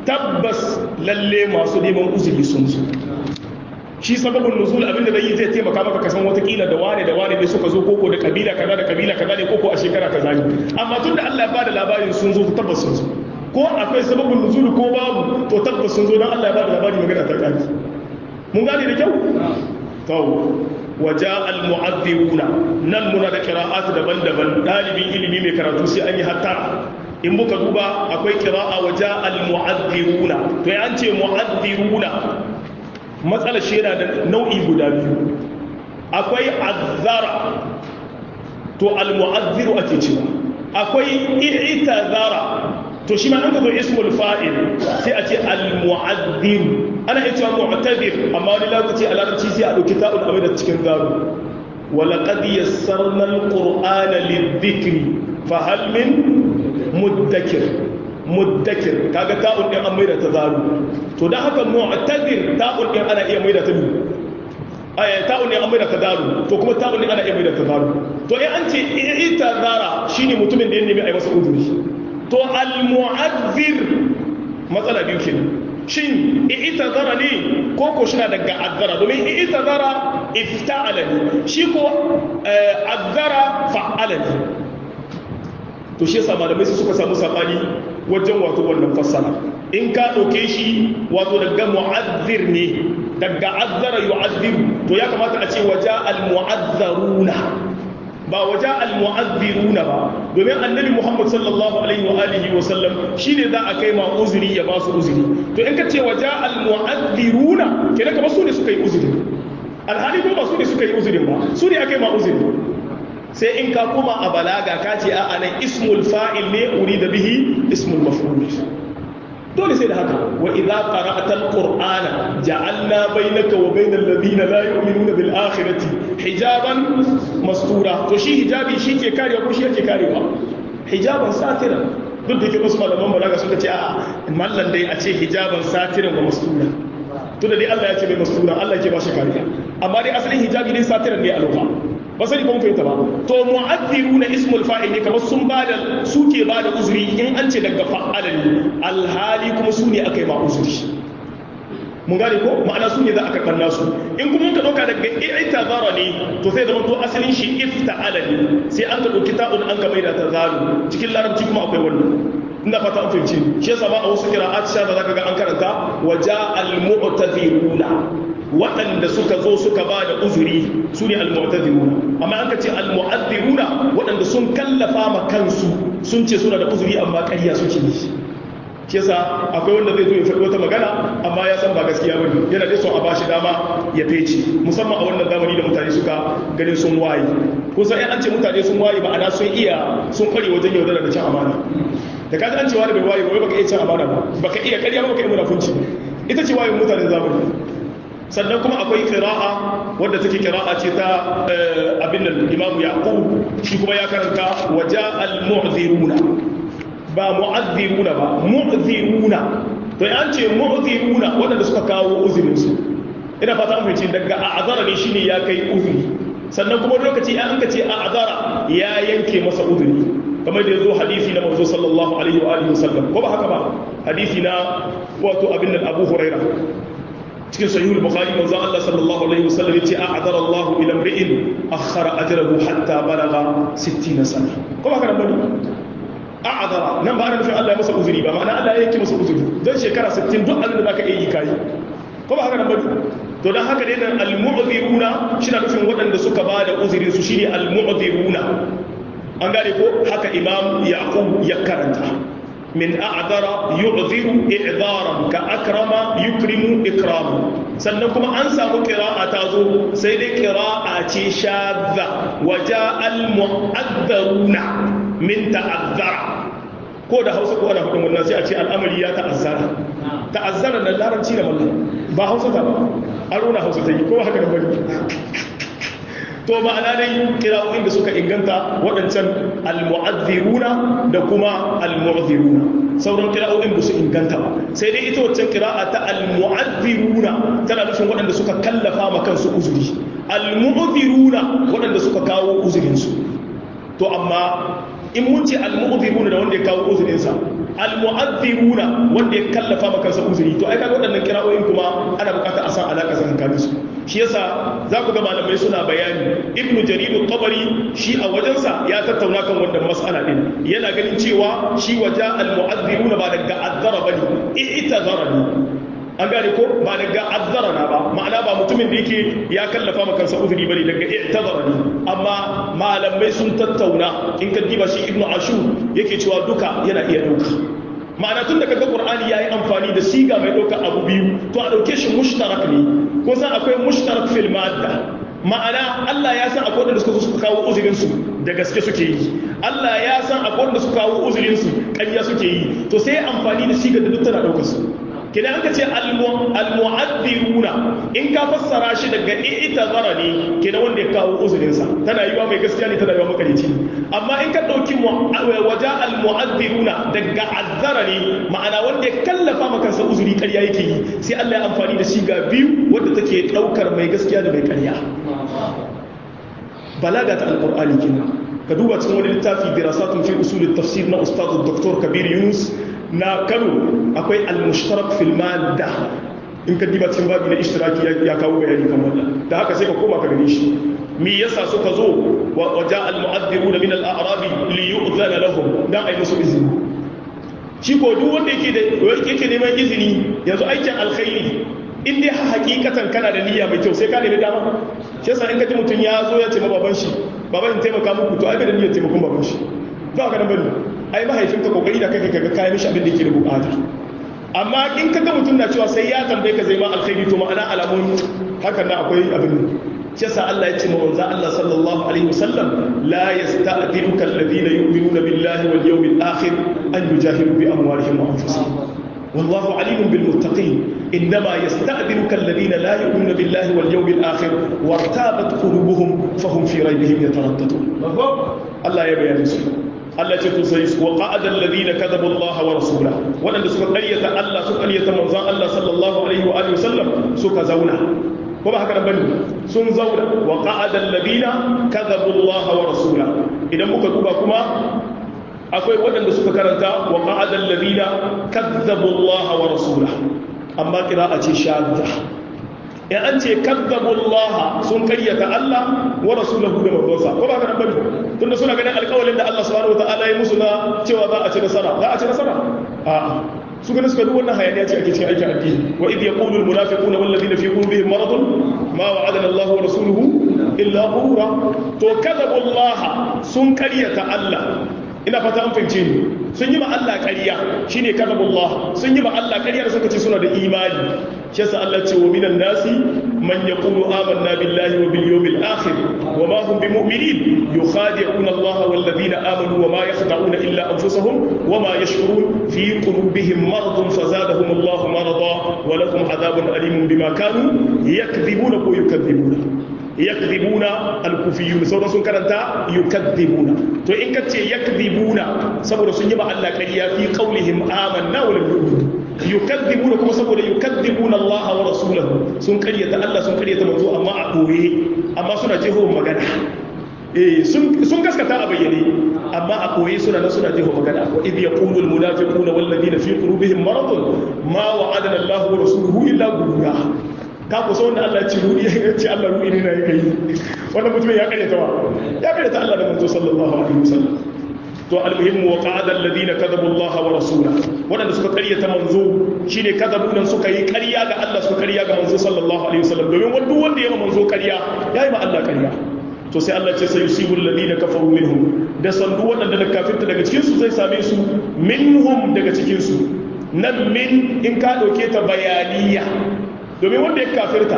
tabbas lalle masu neman uzuri sun zo shi sababin nuzul abinda zai yi zai taimaka maka kasan watakila da wane da wane ne suka zo koko da kabila kaza da kabila kaza ne koko a shekara kaza ne amma tun da Allah ya bada labarin sun zo tabbas sun zo ko akwai sababin nuzul ko babu to tabbas sun zo don Allah ya bada labarin magana ta kaki mun gane da kyau to waja al-mu'adhdhiruna nan muna da qira'at daban-daban dalibin ilimi mai karatu sai an yi hatta in muka duba akwai qira'a waja al-mu'adhdhiruna to ya an ce mu'adhdhiruna matsala shi yana da nau'i guda biyu akwai azzara to al-mu'adhdhiru ake cewa akwai i'tazara to shi ma an ka zo ismul fa'il sai a ce al-mu'adhdhir ana iya cewa mu'tadir amma wani lokaci a larabci sai a dauki ta'ul amai da cikin gado wa laqad yassarna al-qur'ana lidh-dhikri fa hal min muddakir muddakir kaga ta'ul din an maida ta zaru to dan haka mu'tadir ta'ul din ana iya maida ta ni aya ta'ul din an maida ta zaru to kuma ta'ul din ana iya maida ta zaru to in an ce ita zara shine mutumin da ya nemi a yi masa uzuri to al-mu'azzir matsala biyu kenan shin ita zara ne ko ko shi daga azzara domin ita zara ifta'ala ne shi ko azzara fa'ala ne to shi yasa malamai su suka samu sabani wajen wato wannan fassara in ka ɗauke shi wato daga mu'azzir ne daga azzara yu'azziru to ya kamata a ce waja al-mu'azzaruna ba waje al-mu'azziruna ba domin annabi Muhammad sallallahu alaihi wa alihi wa sallam shine za a kai ma uzuri ya ba su uzuri to in ka ce waje al-mu'azziruna kenan kamar su ne suka yi uzuri alhali ko ba su ne suka yi uzurin ba su ne aka yi ma uzuri sai in ka koma a balaga ka ce a anan ismul fa'il ne urida bihi ismul maf'ul dole sai da haka wa idza qara'ta alqur'ana ja'alna bainaka wa bainal ladina la yu'minuna bil akhirati hijaban mastura to shi hijabi shi ke karewa ko shi yake karewa hijaban satira duk da ke wasu malaman balaga suka ce a mallan dai a ce hijaban satiran wa mastura to da dai Allah ya ce mai mastura Allah ke ba shi kariya amma dai asalin hijabi dai satiran ne a lokacin ba sani kuma fahimta ba to mu'adhiru na ismul fa'il ne kamar sun bada suke bada uzuri in an ce daga fa'ala ne alhali kuma su ne aka yi ma uzuri mun gane ko ma'ana su ne za a karɓar nasu in kuma ka ɗauka daga ita zara ne to sai zama to asalin shi ifta'ala ne sai an ka ɗauki ta'un an ka maida ta zaru cikin larabci kuma akwai wannan ina fata an fahimci shi yasa ba a wasu kira'at sha da zaka ga an karanta waja al-mu'taziruna waɗanda suka zo suka ba da uzuri su ne al-mu'taziruna amma an ka ce al-mu'azziruna waɗanda sun kallafa ma kansu sun ce suna da uzuri amma ƙarya suke yi shi yasa akwai wanda zai zo ya faɗi wata magana amma ya san ba gaskiya bane yana da son a bashi dama ya fece musamman a wannan zamani da mutane suka ganin sun waye kun san an ce mutane sun waye ma'ana sun iya sun kware wajen yaudara da cin amana da kaji an ce wani bai waye ba baka iya cin amana ba baka iya ƙarya ba baka iya munafunci ita ce wayin mutanen zamani sannan kuma akwai kira'a wadda take kira'a ce ta abin nan imamu yaqub shi kuma ya karanta waja al-mu'ziruna ba mu'azziruna ba mu'ziruna to an ce mu'ziruna wadanda suka kawo uzurin su ina fata an fice daga a'zara ne shine ya kai uzuri sannan kuma lokaci an ka ce a'zara ya yanke masa uzuri kamar da yazo hadisi na manzo sallallahu alaihi wa alihi wasallam ko ba haka ba hadisi na wato abin nan Abu Hurairah cikin sahihul bukhari manzo Allah sallallahu alaihi wasallam yace a'adara Allah ila imri'in akhara ajrahu hatta balagha 60 sana ko ba kana bane a'adara nan ba ana nufin Allah ya masa uzuri ba ma'ana Allah ya yanke masa uzuri don shekara 60 duk abin da zaka iya yi kai ko ba haka nan bane to dan haka dai nan al-mu'dhiruna shi na nufin waɗanda suka ba da uzurin su shine al-mu'dhiruna an gane ko haka imam yaqub ya karanta من أعذر يعذر إعذارا كأكرم يكرم إكراما سنكم أنسى قراءة تازو سيد قراءة شاذة وجاء المؤذرون من تعذر ko da hausa ko ana hudun wannan sai a ce al'amari ya ta'azzara ta'azzara da larabci da mallam ba hausa ta ba aro na hausa ta yi ko haka da bari to ma'ana dai kira'o'in da suka inganta waɗancan al-mu'azziruna da kuma al-mu'azziruna sauran kira'o'in ba su inganta ba sai dai ita waccan kira'a ta al-mu'azziruna tana nufin waɗanda suka kallafa ma kansu uzuri al-mu'azziruna waɗanda suka kawo uzurinsu to amma in mun ce al-mu'azziruna da wanda ya kawo uzurinsa almu'adhdhiruna wanda ya kallafa maka kansa uzuri to ai kaga waɗannan kira'o'in kuma ana bukata a san alaka tsakanin su shi yasa za ku ga malamai suna bayani ibnu jarir tabari shi a wajensa ya tattauna kan wannan mas'ala din yana ganin cewa shi waja almu'adhdhiruna ba daga azzara bane i'tazara ne an gane ko ba daga azzara na ba ma'ana ba mutumin da yake ya kallafa maka kansa uzuri bane daga i'tazara ne amma malamai sun tattauna in ka diba shi ibnu ashur yake cewa duka yana iya dauka ma'ana tun da kaga qur'ani yayi amfani da siga mai dauka abu biyu to a dauke shi mushtarak ne ko san akwai mushtarak fil madda ma'ana Allah ya san akwai wanda suka suka kawo uzurin su da gaske suke yi Allah ya san akwai wanda suka kawo uzurin su ƙarya suke yi to sai amfani da siga da duk tana daukar su kina aka ce almu'addiruna in ka fassara shi daga i'tazara ne kina wanda ya kawo uzurin sa tana yiwa mai gaskiya ne tana yiwa makarici amma in ka dauki waja almu'addiruna daga azzara ne ma'ana wanda ya kallafa maka kansa uzuri ƙarya yake yi sai Allah ya amfani da shi ga biyu wanda take daukar mai gaskiya da mai ƙarya balaga ta alqur'ani kenan ka duba cikin wani littafi dirasatun fi usul tafsir na ustaz dr kabir yunus na kano akwai al-mushtarak fil madda in ka diba cikin babu na ishtiraki ya kawo bayani kan wannan da haka sai ka koma ka gani shi me yasa suka zo wa ja al-mu'adhdhiruna min al-a'rabi li yu'dhana lahum dan ai musu izini shi ko duk wanda yake da yake neman izini yanzu aikin alkhairi in dai hakikatan kana da niyya mai kyau sai ka nemi dama shi yasa in ka ji mutum ya zo ya ce ma baban shi baban in taimaka muku to ai bai da niyyar taimakon baban shi ba ka nan bane ai mahaifinka kokari da kai kaga kayan mishi abin da yake da bukata amma in kaga mutum na cewa sai ya tambaye ka zai ma alkhairi to ma'ana alamun hakan na akwai abin shi yasa Allah ya ce ma manzo Allah sallallahu alaihi wasallam la yasta'dinuka alladhina yu'minuna billahi wal yawmil akhir an yujahidu bi amwalihim wa anfusihim والله عليم بالمتقين إنما يستأذنك الذين لا يؤمنون بالله واليوم الآخر وارتابت قلوبهم فهم في ريبهم يترددون الله يبين سبحانه Allah ce to sai wa qa'ada alladhina kadhabu Allah wa rasulahu wadanda suka ƙaryata Allah suka ƙaryata manzon Allah sallallahu alaihi wa alihi wasallam suka zauna ko ba haka nan bane sun zauna wa qa'ada alladhina kadhabu Allah wa rasulahu idan muka duba kuma akwai wadanda suka karanta wa qa'ada alladhina kadhabu Allah wa rasulahu amma qira'a ce shadda in an ce kadzabullaha sun karyata Allah wa rasulahu da manzonsa ko ba ka nan bane tunda suna ganin alƙawalin da Allah subhanahu wataala ya musu na cewa za a ci nasara za a ci nasara a su ganin suka duk wannan hayaniya ce ake cikin aikin addini wa idh yaqulu al munafiquna wal ladina fi qulubihim maradun ma wa'adana Allah wa rasuluhu illa ghurura to kadzabullaha sun karyata Allah ina fata an fahimce ni sun yi ma Allah ƙarya shine kadabullah sun yi ma Allah ƙarya da suka ce suna da imani shi yasa Allah ce wa minan nasi man yaqulu amanna billahi wa bil yawmil akhir wa ma hum bimu'minin yukhadi'una Allah wal ladina amanu wa ma yakhda'una illa anfusahum wa ma yashkurun fi qulubihim maradun fazadahum Allah marada wa lahum adhabun alimun bima kanu yakdhibuna ko yukadhibuna yakdhibuna al-kufiyun sauran sun karanta yukadhibuna to in kace yakdhibuna saboda sun yi ba Allah ƙarya fi qaulihim amanna wa lam yu'minu yukadhibuna kuma saboda yukadhibuna Allah wa rasulahu sun ƙaryata Allah sun ƙaryata manzo amma a koye amma suna jeho magana eh sun sun gaskata a bayyane amma a koye suna nan suna jeho magana wa idh yaqulu al-munafiquna wal ladina fi qulubihim maradun ma wa'adana Allah wa rasuluhu illa ghurura ka ku wanda Allah ce ruɗi ya ce Allah ruɗi ne na yi kai wannan mutumin ya karyata wa ya karyata Allah da manzo sallallahu alaihi wasallam to almuhimmu wa qa'ada alladhina kadhabu Allah wa rasula wadanda suka karyata manzo shine kadhabu nan suka yi ƙarya ga Allah suka ƙarya ga manzo sallallahu alaihi wasallam domin wanda wanda ya manzo ƙarya yayi ma Allah ƙarya to sai Allah ce sai yusibul ladina kafaru minhum da sandu wadanda da kafirta daga cikin su zai same su minhum daga cikin su nan min in ka dauke ta bayaniya domin wanda ya kafirta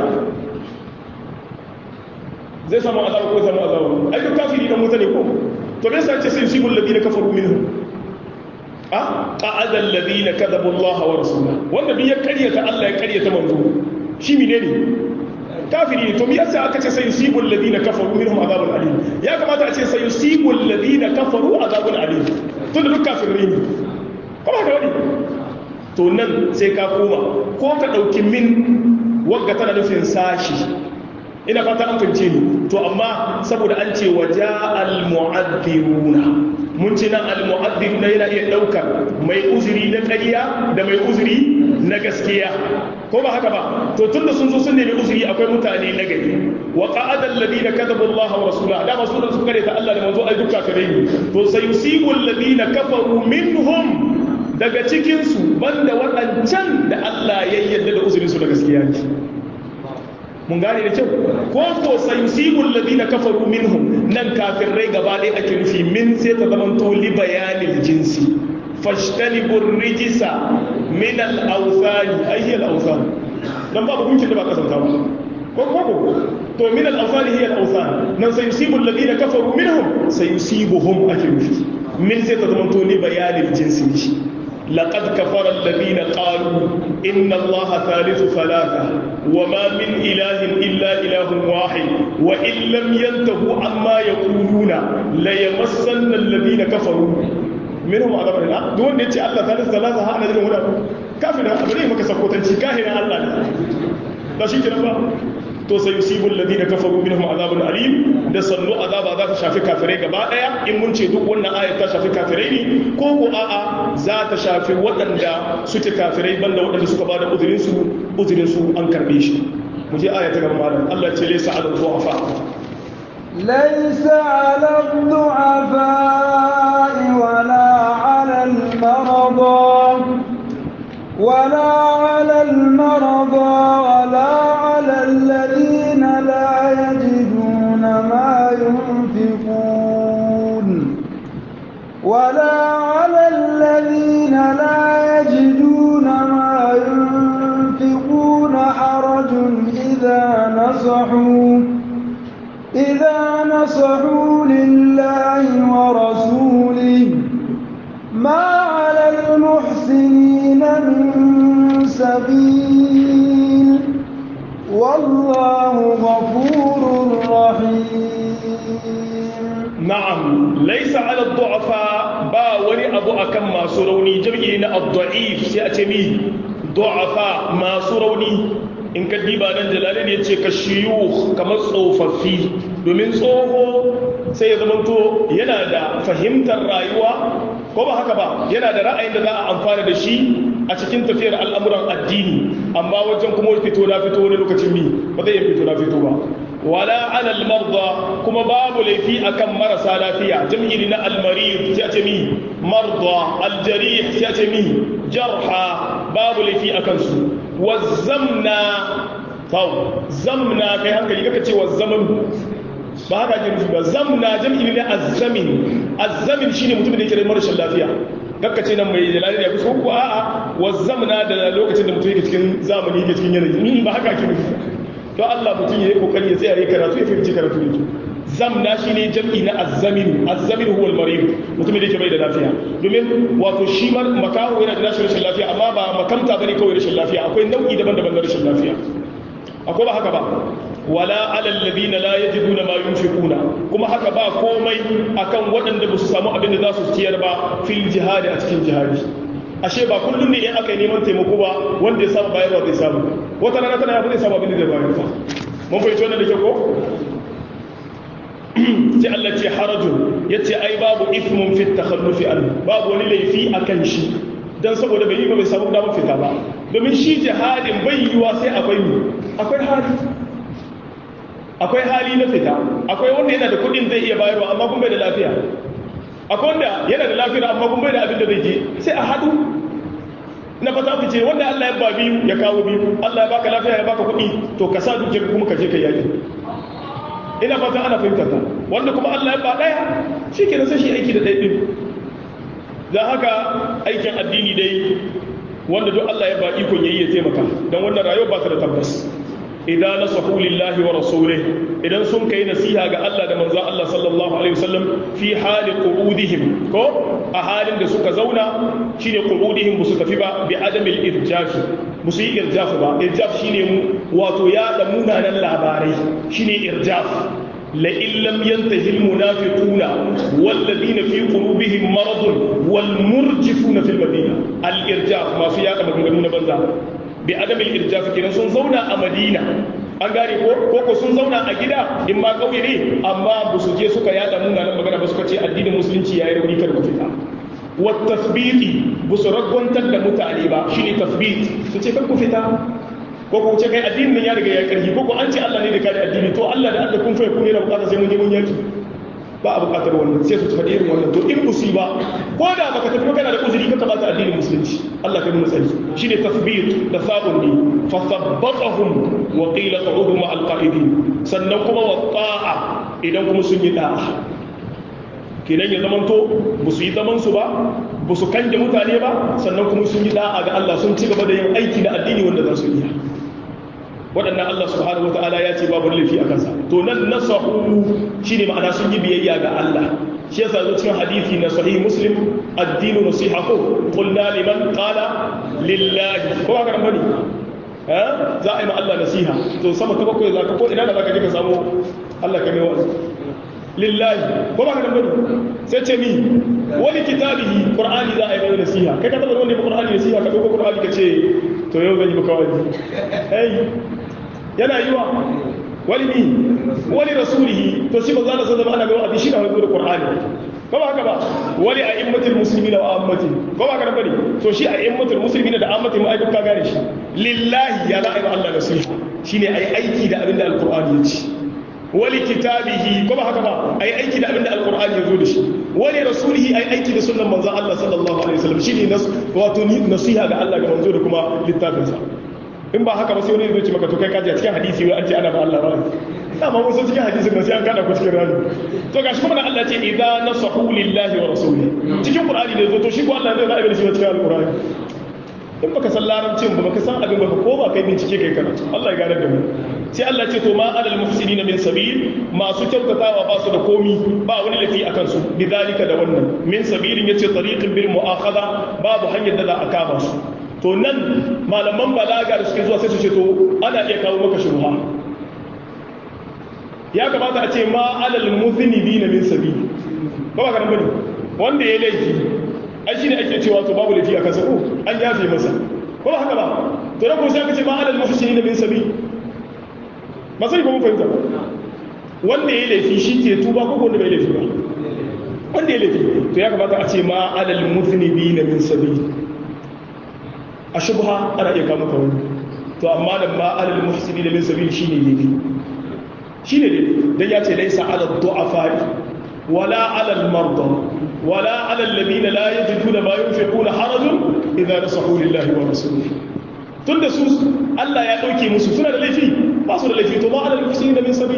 zai samu azaba ko samu azaba ai duk kafiri dan mutane ko to me yasa ce sai yusibul ladina kafaru minhum a qa'ada alladhina kadhabu Allah wa rasulahu wanda bi ya karyata Allah ya karyata manzo shi menene kafiri ne to me yasa aka ce sai yusibul ladina kafaru minhum azabun alim ya kamata a ce sai yusibul ladina kafaru azabun alim to da duk kafirai ne kuma ka wani to nan sai ka koma ko ka ɗauki min wagga tana nufin sashi ina fata an fahimce ni to amma saboda an ce waja al-mu'addiruna mun ce nan al-mu'adhdhir na yana iya daukar mai uzuri na ƙarya da mai uzuri na gaskiya ko ba haka ba to tunda sun zo sun nemi uzuri akwai mutane na gari wa qa'ada alladhina kadhabu Allah wa rasulahu da masu da suka ta Allah da manzo ai duka kare ni to sayusibu alladhina kafaru minhum daga cikin su banda waɗancan da Allah ya yarda da uzurin su da gaskiya ne mun gane da kyau ko ko sayusibu alladhina kafaru minhum nan kafirai gaba ɗaya ake nufi min sai ta zama to li bayanil jinsi fashtanibu rijisa min al-awthani ayyi al-awthan dan babu gunkin da ba kasanta ba ko ko ko to min al-awthani hiya al-awthan nan sayusibu alladhina kafaru minhum sayusibuhum ake nufi min sai ta zama to li bayanil jinsi ne لقد كفر الذين قالوا إن الله ثالث ثلاثة وما من إله إلا إله واحد وإن لم ينتهوا عما يقولون ليمسن الذين كفروا منهم عذاب النار دون يتي الله ثالث ثلاثة ها أنا هنا كافر أبدا ما كسبوتن كاهنا الله لا شيء كنا to sai yusibul ladina kafaru minhum azabun alim da sannu azaba za ta shafi kafirai gaba daya in mun ce duk wannan ayat ta shafi kafirai ne ko ko a'a za ta shafi waɗanda suke kafirai banda waɗanda suka bada uzurin su uzurin su an karbe shi mu je aya ta gaba malam Allah ce laysa ala du'afa ليس على الضعفاء ولا على المرضى ولا على المرضى ولا على الذين لا يجدون ما ينفقون ولا على الذين لا يجدون ما ينفقون حرج إذا نصحوا إذا نصحوا لله ورسوله ما على المحسنين من سبيل والله غفور رحيم نعم ليس على الضعفاء با وني أبو أكم ما سروني جمعين الضعيف سيأتمي ضعفاء ما سروني in ka diba nan jalalin ya ce ka shiyu kamar tsofaffi domin tsoho sai ya zamanto yana da fahimtar rayuwa ko ba haka ba yana da ra'ayin da za a amfana da shi a cikin tafiyar al'amuran addini amma wajen kuma fito na fito wani lokacin mi ba zai fito na fito ba wala alal marda kuma babu laifi akan marasa lafiya jam'i na almarid sai a ce mi marda aljarih sai a ce mi jarha babu laifi akan su wazzamna tau zamna kai hankali kaka ce wazzaman ba haka ake nufi ba zamna jam'i ne azzamin azzamin shine mutum da yake da marashin lafiya kakka ce nan mai jalali da kusa ko a'a wazzamna da lokacin da mutum yake cikin zamani yake cikin yanayi ba haka ake nufi to Allah mutum ya yi kokari ya tsaya ya karatu ya fahimci karatu ne zamna shine jam'i na azzamin azzamin huwa al-marid mutumin da yake bai da lafiya domin wato shi makaho yana da rashin lafiya amma ba makamta bane kawai rashin lafiya akwai nau'i daban-daban na rashin lafiya akwai ba haka ba wala alal ladina la yajiduna ma yunfiquna kuma haka ba komai akan waɗanda ba su samu abin da za su ciyar ba fil jihadi a cikin jihadi ashe ba kullum ne in aka yi neman taimako ba wanda ya samu bayarwa zai samu wata rana tana yafi zai samu abin da zai bayar fa mun fahimci wannan da ke ko sai Allah ce harajun yace ai babu ithmun fi takhallufi an babu wani laifi akan shi dan saboda bai yi ba bai samu damar fita ba domin shi jihadin bai yiwa sai akwai akwai hali akwai hali na fita akwai wanda yana da kudin zai iya bayarwa amma kun bai da lafiya akwai wanda yana da lafiya amma kun bai da abin da zai je sai a hadu na fata ku ce wanda Allah ya ba biyu ya kawo biyu Allah ya baka lafiya ya baka kudi to ka sa dukiyar kuma ka je ka yaki ina fata ana fahimtar ta wanda kuma Allah ya ba daya shikenan sai shi aiki da ɗaya din dan haka aikin addini dai wanda duk Allah ya ba ikon yayi ya taimaka dan wannan rayuwa ba ta da tabbas idan nasahu lillahi wa rasulih idan sun kai nasiha ga Allah da manzon Allah sallallahu alaihi wasallam fi hali qu'udihim ko a halin da suka zauna shine qu'udihim musu tafi ba bi adamil irjaf musu yi irjaf ba irjaf shine wato ya da munanan labarai shine irjaf la in lam yantahi al munafiquna wal ladina fi qulubihim maradun wal murjifuna fil madina al irjaf masu yada maganganu na banza bi adamin irjafi kenan sun zauna a madina an gane ko ko ko sun zauna a gida in ma kauye ne amma ba su je suka yada munanan magana ba suka ce addinin musulunci yayi rauni kar ku fita wa tasbiti ba su ragwantar da mutane ba shine tasbit su ce kar ku fita ko ko ce kai addinin ya riga ya karfi ko ko an ce Allah ne da kare addini to Allah da Allah kun fa ku ne da bukata sai mun je mun yaki ba a bukatar wannan sai su faɗi irin wannan to in musiba ko da baka tafi kana da uzuri ka bata addinin musulunci Allah kai mun sani shine tasbit da sabun ne fa sabbatahum wa qila qa'udu ma alqa'idin sannan kuma wa ta'a idan kuma sun yi da'a kenan ya zamanto ba su yi zaman su ba ba su kanje mutane ba sannan kuma sun yi da'a ga Allah sun ci gaba da yin aiki da addini wanda za su iya waɗannan Allah subhanahu wata'ala ya ce babu laifi a kansa to nan nasahu shine ma'ana sun yi biyayya ga Allah shi yasa zo cikin hadisi na sahih muslim ad-dinu nasihatu qulna liman qala lillahi ko haka bane ha za a yi ma Allah nasiha to sama ta bakwai za ka ko ina da za ka je ka samu Allah ka mai wa'azi lillahi ko ba ka bane sai ce mi wani kitabihi qur'ani za a yi mai nasiha kai ka taba wani qur'ani nasiha ka dauko qur'ani ka ce to yau zan yi maka wa'azi hey yana yiwa wani mi wani rasulihi to shi ba za ta zama ana mai wa'azi shi na hanzu da qur'ani ko ba haka ba wani a immatul muslimina wa ammati ko ba haka bane to shi a immatul muslimina da ammati mu ai duka gane shi lillahi ya za'a yi Allah nasiha shine ai aiki da abinda alqur'ani ya ce wali kitabihi ko ba haka ba ai aiki da abinda alqur'ani ya zo da shi wali rasulihi ai aiki da sunnan manzon Allah sallallahu alaihi wasallam shine nas wato nasiha ga Allah ga manzo da kuma littafinsa in ba haka ba sai wani zai ce maka to kai kaji a cikin hadisi wai an ce ana ba Allah ba dama mun san cikin hadisin nan sai an kada ku cikin rani to gashi kuma Allah ce idza nasahu lillahi wa rasulihi cikin qur'ani ne zo to shi ko Allah zai zaɓe da shi cikin alqur'ani in baka san larabcin ba baka san abin ba ko ba kai bincike kai karatu Allah ya gane da mu sai Allah ce to ma alal muhsinina min sabil masu kyautatawa ba su da komi ba wani lafi akan su bidalika da wannan min sabilin yace tariqin bil mu'akhadha babu hanyar da za a kama su to nan malaman balaga da suke zuwa sai su ce to ana iya kawo maka shubha ya kamata a ce ma alal muzinibina min sabili ba ba karan bane wanda ya laifi ai shine ake cewa to babu laifi a kansa ko an yafe masa ko ba haka ba to dan ko sai aka ce ma alal muhsinina min sabili ba sai ko mun fahimta wanda ya laifi shi ke tuba ko wanda bai laifi ba wanda ya laifi to ya kamata a ce ma alal muzinibina min sabili a shubha ana iya kama ka wani to amma da ma alal muhsini da min sabil shine ne shine ne dan ya ce laysa ala du'afai wala ala al marda wala ala alladhina la yajiduna ma yunfiquna harajun idza nasahu lillahi wa rasulihi tunda su Allah ya dauke musu suna da laifi ba su da laifi to ma alal muhsini da min sabil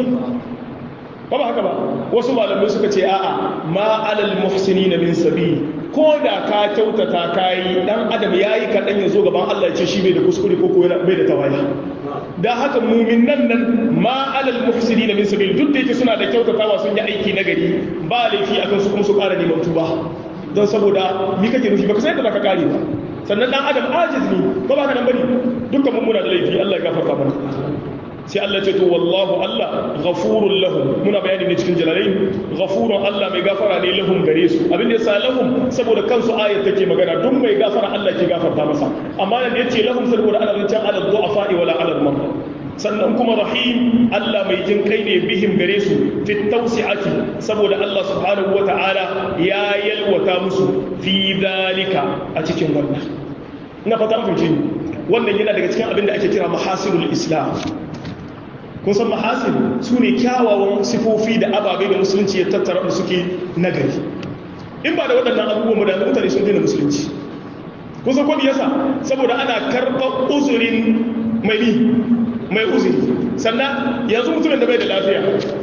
ba ba haka ba wasu malamai suka ce a'a ma alal muhsini min sabil ko da ka kyautata kayi dan adam yayi kaɗan ya zo gaban Allah ya ce shi bai da kuskure ko ko bai da tawaye da haka mumin nan nan ma alal muhsinin min sabil duk da yake suna da kyautatawa sun yi aiki na gari ba laifi akan su kuma su ƙara neman tuba don saboda mi kake nufi baka san yadda zaka kare ba sannan dan adam ajiz ne ko ba ka nan bane dukkan mun muna da laifi Allah ya gafarta mana sai Allah ce to wallahu Allah ghafurun lahum muna bayani ne cikin jalalai ghafurun Allah mai gafara ne lahum gare su abin da yasa lahum saboda kansu ayat take magana duk mai gafara Allah ke gafarta masa amma nan yace lahum saboda ana zancen ala du'afa wala ala al sannan kuma rahim Allah mai jin kai ne bihim gare su fi tawsi'ati saboda Allah subhanahu wata'ala ya yalwata musu fi dalika a cikin wannan ina fata mun fahimci wannan yana daga cikin abin da ake kira mahasilul islam kun san mahasin su ne kyawawan sifofi da ababe da musulunci ya tattara da suke nagari in ba da waɗannan abubuwan da mutane sun daina musulunci kun san kwadi yasa saboda ana karɓar uzurin mai mai uzuri sannan yanzu mutumin da bai da lafiya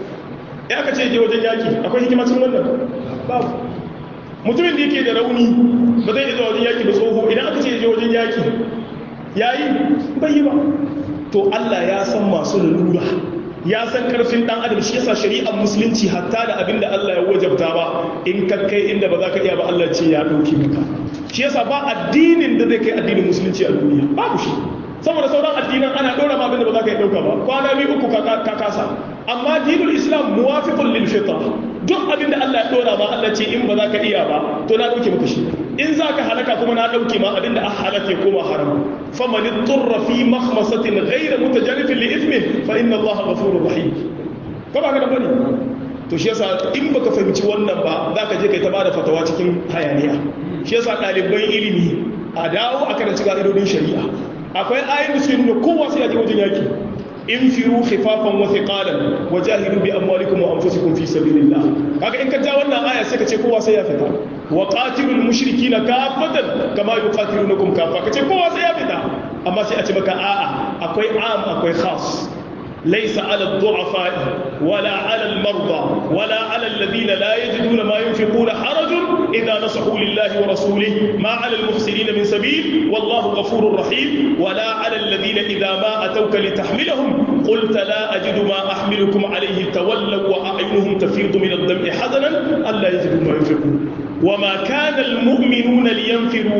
ya aka ce je wajen yaki akwai hikima cikin wannan babu mutumin da yake da rauni ba zai iya wajen yaki ba tsoho idan aka ce je wajen yaki yayi bai yi ba to Allah ya san masu lalura ya san karfin dan adam shi yasa shari'ar musulunci hatta da abin da Allah ya wajabta ba in ka kai inda ba za ka iya ba Allah ce ya dauke maka shi yasa ba addinin da zai kai addinin musulunci a duniya babu shi saboda sauran addinan ana dora ma abin da ba za ka iya dauka ba kwana biyu uku ka kasa amma dinul islam muwafiqun lil fitra duk abin da Allah ya dora ma Allah ce in ba za ka iya ba to na dauke maka shi in za ka halaka kuma na ɗauke ma abinda a halaka ya koma haram faman turra fi makhmasatin ghayra mutajarrifin li ithmin fa inna allaha ghafurur rahim ko ba ka da bane to shi yasa in baka fahimci wannan ba za ka je kai ta bada fatawa cikin hayaniya shi yasa ɗaliban ilimi a dawo a karanci ka'idodin shari'a akwai ayin da suke nuna kowa sai ya je wajen yaki in firu khifafan wa thiqalan wa jahidu bi amwalikum wa anfusikum fi sabilillah kaga in ka ja wannan aya sai ka ce kowa sai ya fita wa qatilul mushrikina kafatan kama yuqatilunakum kafa kace kowa sai ya fita amma sai a ce maka a'a akwai am akwai khas ليس على الضعفاء ولا على المرضى ولا على الذين لا يجدون ما ينفقون حرج إذا نصحوا لله ورسوله ما على المفسدين من سبيل والله غفور رحيم ولا على الذين إذا ما أتوك لتحملهم قلت لا أجد ما أحملكم عليه تولوا وأعينهم تفيض من الدمع حزنا ألا يجدوا ما ينفقون وما كان المؤمنون لينفروا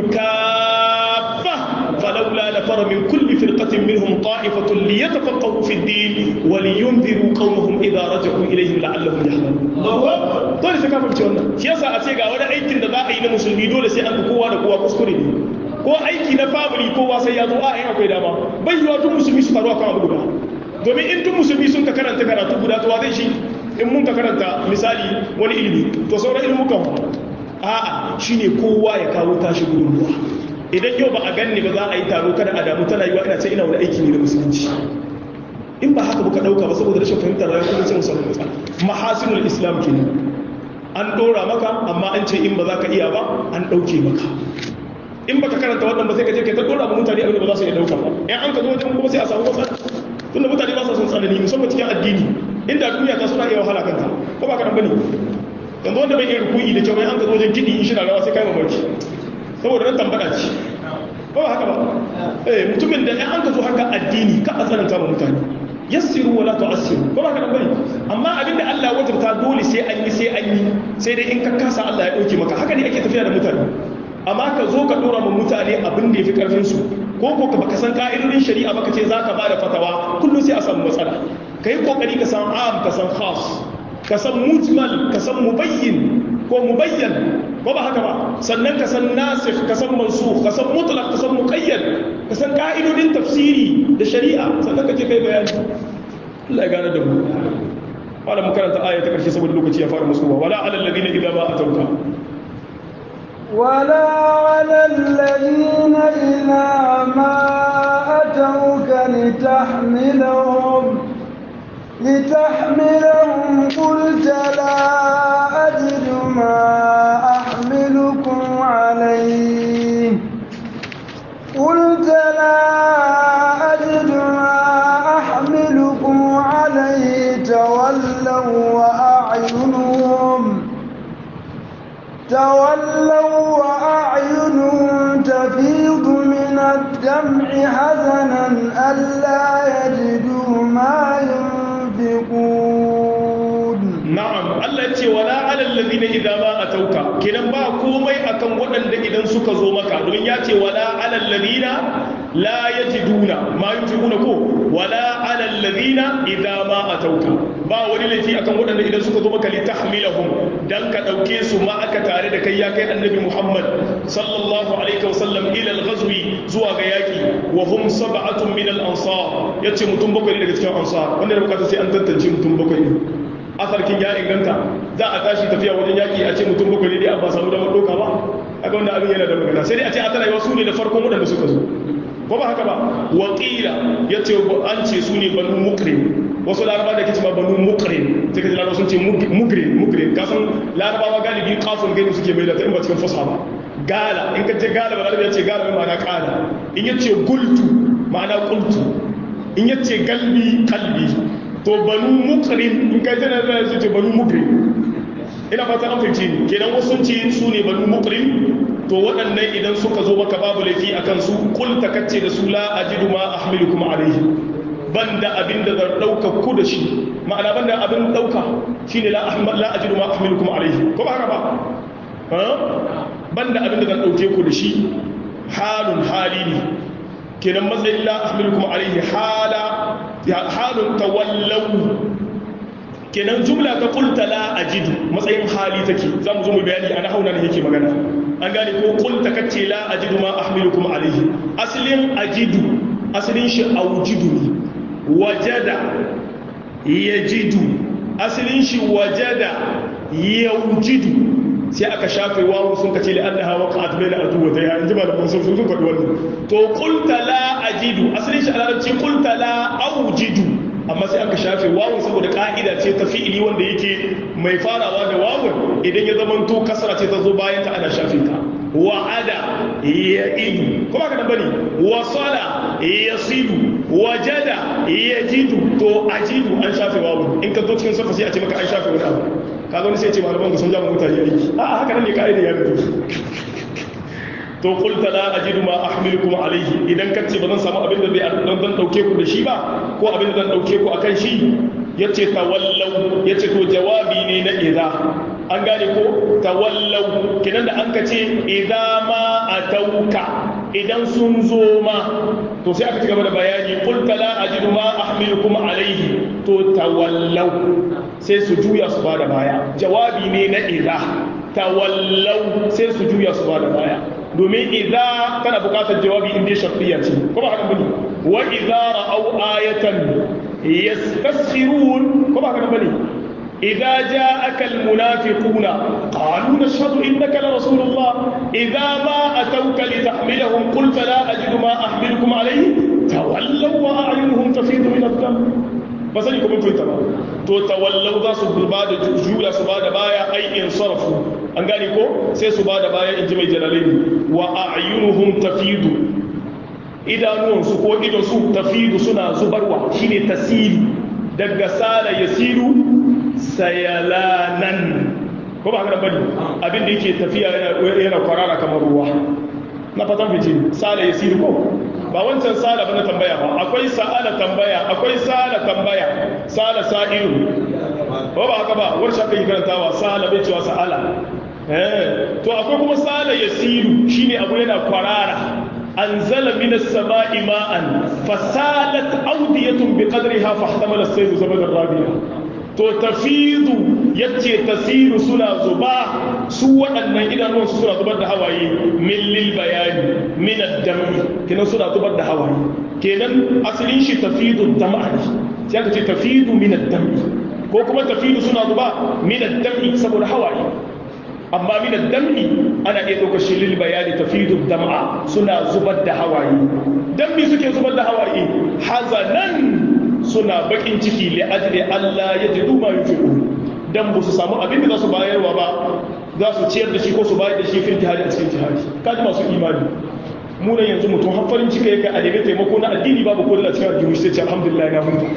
كافة فلولا نفر من كل فرقة منهم طائفة ليتفقهوا في الدين ولينذروا قومهم إذا رجعوا إليهم لعلهم يحذرون dole sai ka fahimci wannan shi yasa a ce ga wani aikin da za a yi na musulmi dole sai an ga kowa da kowa kuskure ne ko aiki na family kowa sai ya zo a yin akwai dama bai yiwa tun musulmi su taru akan abu guda domin in tun musulmi sun ka karanta karatu guda to zai shi in mun ka karanta misali wani ilimi to sauran ilmukan a'a shine kowa ya kawo tashi gudunmuwa idan yau ba a ganni ba za a yi taro kada a damu tana yiwa ina ce ina wani aiki ne na musulunci in ba haka buka dauka ba saboda rashin fahimtar rayuwar kuma sai musamman matsala mahasinul islam kenan an dora maka amma an ce in ba za ka iya ba an dauke maka in baka karanta wannan ba sai ka je kai ta dora ba mutane abin da ba za su iya dauka ba in an ka zo wajen kuma sai a samu matsala tunda mutane ba sa son tsanani musamman cikin addini inda duniya ta suna iya wahala kanta ko ba ka bane yanzu wanda bai iya rukuyi da kyau an ka zo wajen kiɗi in shi na rawa sai kai mamaki saboda nan tambada ce ba ba haka ba eh mutumin da an ka zo haka addini ka a tsananta ma mutane yassiru wala tu'assiru ba ba haka bane amma abinda Allah ya wajabta dole sai an yi sai an yi sai dai in ka kasa Allah ya dauke maka haka ne ake tafiya da mutane amma ka zo ka dora ma mutane abin da yafi karfin su ko ko ka baka san ka'idodin shari'a baka ce zaka bada fatawa kullum sai a samu matsala kai kokari ka san am ka san khas ka san mujmal ka san mubayyin ko mubayyan ko ba haka ba sannan ka san nasikh ka san mansukh ka san mutlaq ka san muqayyad ka san ka'idodin tafsiri da shari'a sannan ka je kai bayani Allah ya gane da mu wala mu karanta aya ta karshe saboda lokaci ya fara musuwa wala alal ladina idza ma atauka ولا على الذين إذا ما أتوك لتحملهم لتحملهم قلت لا أجد ما أحملكم عليه قلت لا أجد ما أحملكم عليه تولوا وأعينهم تولوا وأعينهم تفيض من الدمع حزنا ألا يجدوا ما ينفقون na'am Allah ya ce wala alal ladina idza ma atauka kenan ba komai akan waɗanda idan suka zo maka domin ya ce wala alal ladina la yajiduna ma yunfiquna ko wala alal ladina idza ma atauka ba wani laifi akan waɗanda idan suka zo maka litahmilahum dan ka dauke su ma aka tare da kai ya kai annabi Muhammad sallallahu alaihi wasallam ila al-ghazwi zuwa ga yaki wa hum sab'atun min al-ansar yace mutum bakwai daga cikin ansar wanda da bukata sai an tantance mutum bakwai ne asarkin ya inganta za a tashi tafiya wajen yaki a ce mutum bakwai ne dai an ba samu damar doka ba a ga wanda abin yana da magana sai dai a ce a tana wasu ne da farkon waɗanda suka zo ko ba haka ba wakila ya ce an ce su ne banu mukrim wasu laraba da ke ce ma banu mukrim sai ka ji laraba sun ce mukrim mukrim ka san larabawa galibi kafin gani suke mai da ta in ba cikin fasa ba gala in ka ce gala ba larabi ya ce gala mai ma'ana kala in ya ce gultu ma'ana kultu in ya ce galbi kalbi to banu mukrim in kai tana da su ce banu mukrim ina fata an fahimci ni kenan wasu sun ce su ne banu mukrim to waɗannan idan suka zo maka babu laifi akan su kul takacce da su la ajidu ma ahmilukum alayhi banda abin da zan dauka ku da shi ma'ana banda abin dauka shine la ahmad la ajidu ma ahmilukum alayhi ko ba haka ba ha banda abin da zan dauke ku da shi halun hali ne kenan matsayin la ahmilukum alayhi hala halun tawallau kenan jumla ta kulta la ajidu matsayin hali take za mu zo mu bayani a nahauna ne yake magana an gane ko qulta kace la ajidu ma ahmilukum alayhi aslin ajidu aslin shi aujidu ne wajada yajidu aslin shi wajada yaujidu sai aka shafe wawu sun kace li annaha waqa'at bayna aduwatayha in ji malaman sun sun faɗi wannan to qulta la ajidu asalin shi a larabci qulta la aujidu amma sai aka shafe wawu saboda ka'ida ce ta fi'ili wanda yake mai farawa da wawun idan ya zama to kasra ce ta zo bayan ta ana shafe ta wa'ada ya'idu kuma ka bane wasala yasidu wajada yajidu to ajidu an shafe wawu in ka zo cikin safa sai a ce maka an shafe wani abu ka zo sai ce malaman ku sun jama mutane aiki a haka nan ne ka'ida ya fito to qulta la ajidu ma ahmilukum alayhi idan ka ce ba zan samu abin da zai dan dauke ku da shi ba ko abin da zan dauke ku akan shi yace tawallau yace to jawabi ne na idza an gane ko tawallau kinan da an ka ce idza ma atauka idan sun zo ma to sai aka ci gaba da bayani qulta la ajidu ma ahmilukum alayhi to tawallau sai su juya su bada baya jawabi ne na idza tawallau sai su juya su bada baya domin idza tana bukatar jawabi inda shafiya ce ko ba haka bane wa idza ra'aw ayatan yastaskhirun ko ba haka bane idza ja'aka almunafiquna qalu nashhadu innaka la rasulullah idza ma atawka litahmilahum qulta la ajidu ma ahmilukum alayhi tawallaw wa a'yunuhum tafidu min ad-dam ba sani kuma fahimta ba to tawallau za su ba da juya su ba da baya ai in sarfu an gane ko sai su ba da baya in ji mai jalalaini wa a'yunuhum tafidu idanuwansu ko idonsu tafidu suna zubarwa shine tasiru daga sala yasiru sayalanan ko ba haka bane abin da yake tafiya yana kwarara kamar ruwa na fatan fice sala yasiru ko ba wancan sala ba na tambaya ba akwai sa'ala tambaya akwai sala tambaya sala sa'ilu ba ba haka ba wani shafi karantawa sala bai cewa sa'ala eh to akwai kuma sala yasiru shine abu yana kwarara anzala minas sama'i ma'an fasalat awdiyatun biqadriha fahtamala as-sayl zabadan rabi'a to tafidu yace tasiru suna zuba su waɗannan idanuwan su suna zubar da hawaye min lil bayani min ad-dami kenan suna zubar da hawaye kenan asalin shi tafidu dam'a ne sai aka ce tafidu min ad-dami ko kuma tafidu suna zuba min ad-dami saboda hawaye amma min ad-dami ana iya ɗaukar shi lil bayani tafidu dam'a suna zubar da hawaye dan me suke zubar da hawaye hazanan suna bakin ciki li ajli Allah ya jidu ma yunfiqu dan ba su samu abin da za su bayarwa ba za su ciyar da shi ko su bayar da shi fil jihadi a cikin jihadi kaji masu imani mu nan yanzu mutum har farin ciki yake a nemi taimako na addini babu ko da cikin addini sai ce alhamdulillah na huta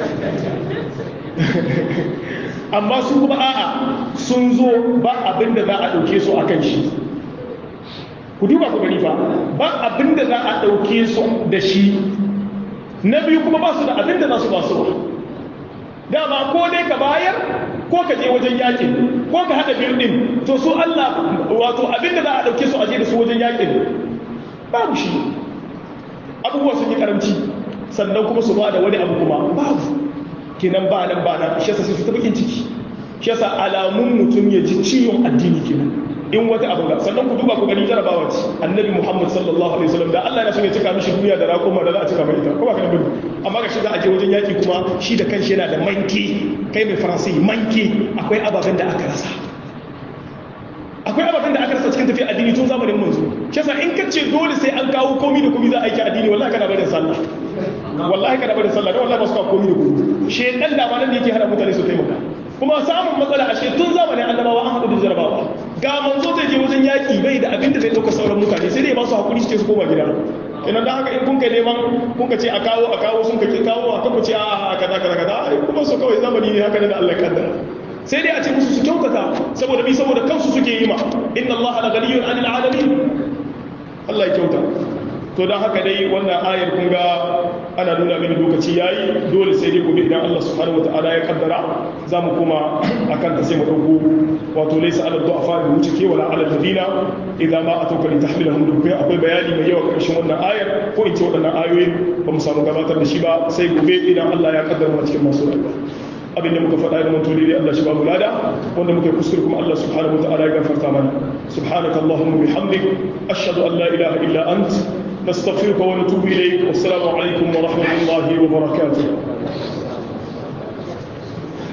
amma su kuma a'a sun zo ba abin da za a dauke su akan shi ku duba ku gani fa ba abin da za a dauke su da shi na biyu kuma ba su da abin da za su ba su dama ko dai ka bayar ko ka je wajen yakin ko ka haɗa biyu ɗin to su Allah wato abin da za a ɗauke su a je da su wajen yakin babu shi abubuwa sun yi karamci sannan kuma su ba da wani abu kuma babu kenan ba nan ba nan shi yasa sai su ta bakin ciki shi yasa alamun mutum ya ji ciwon addini kenan in wata abu ga sannan ku duba ku gani jarabawa ce annabi muhammad sallallahu alaihi wasallam da Allah ya so ya cika mishi duniya da rakuma da za a cika mai ita ko ba ka bane amma ga shi za a je wajen yaki kuma shi da kanshi yana da manke kai mai faransi manke akwai ababen da aka rasa akwai ababen da aka rasa cikin tafiya addini tun zamanin manzo shi yasa in ka ce dole sai an kawo komi da komi za a aiki addini wallahi kana barin sallah wallahi kana barin sallah dan wallahi ba su kawo komi da komi shedan da ma nan da yake hada mutane su taimaka kuma samun matsala ashe tun zamanin annabawa an haɗu da jarabawa ga manzo zai je wajen yaƙi bai da abin da zai ɗauka sauran mutane sai dai ba su haƙuri suke su koma gida kenan da haka in kun kai neman kun ka ce a kawo a kawo sun ka ke kawo a kan ce a kaza kaza kaza kuma su kawai zamani ne haka ne da Allah kaddara sai dai a ce musu su kyautata saboda bi saboda kansu suke yi ma inna Allah la ghaniyun 'anil 'alamin Allah ya kyauta to don haka dai wannan ayar kun ga ana nuna mini lokaci yayi dole sai dai gobe idan Allah subhanahu wataala ya kaddara za mu kuma akan ta sai mu dauko wato laysa ala du'afa bi wuce ke wala ala ladina idza ma atauka li tahmilahum dubbai akwai bayani mai yawa karshen wannan ayar ko in ce waɗannan ayoyi ba mu samu gabatar da shi ba sai gobe idan Allah ya kaddara mu cikin masu rayuwa abin da muka faɗa da mutum daidai Allah shi ba mu lada wanda muka kuskure kuma Allah subhanahu wa ta'ala ya gafarta mana subhanaka allahumma bihamdik ashhadu an la ilaha illa ant nastaghfiruka wa natubu ilayk wassalamu alaikum wa rahmatullahi wa barakatuh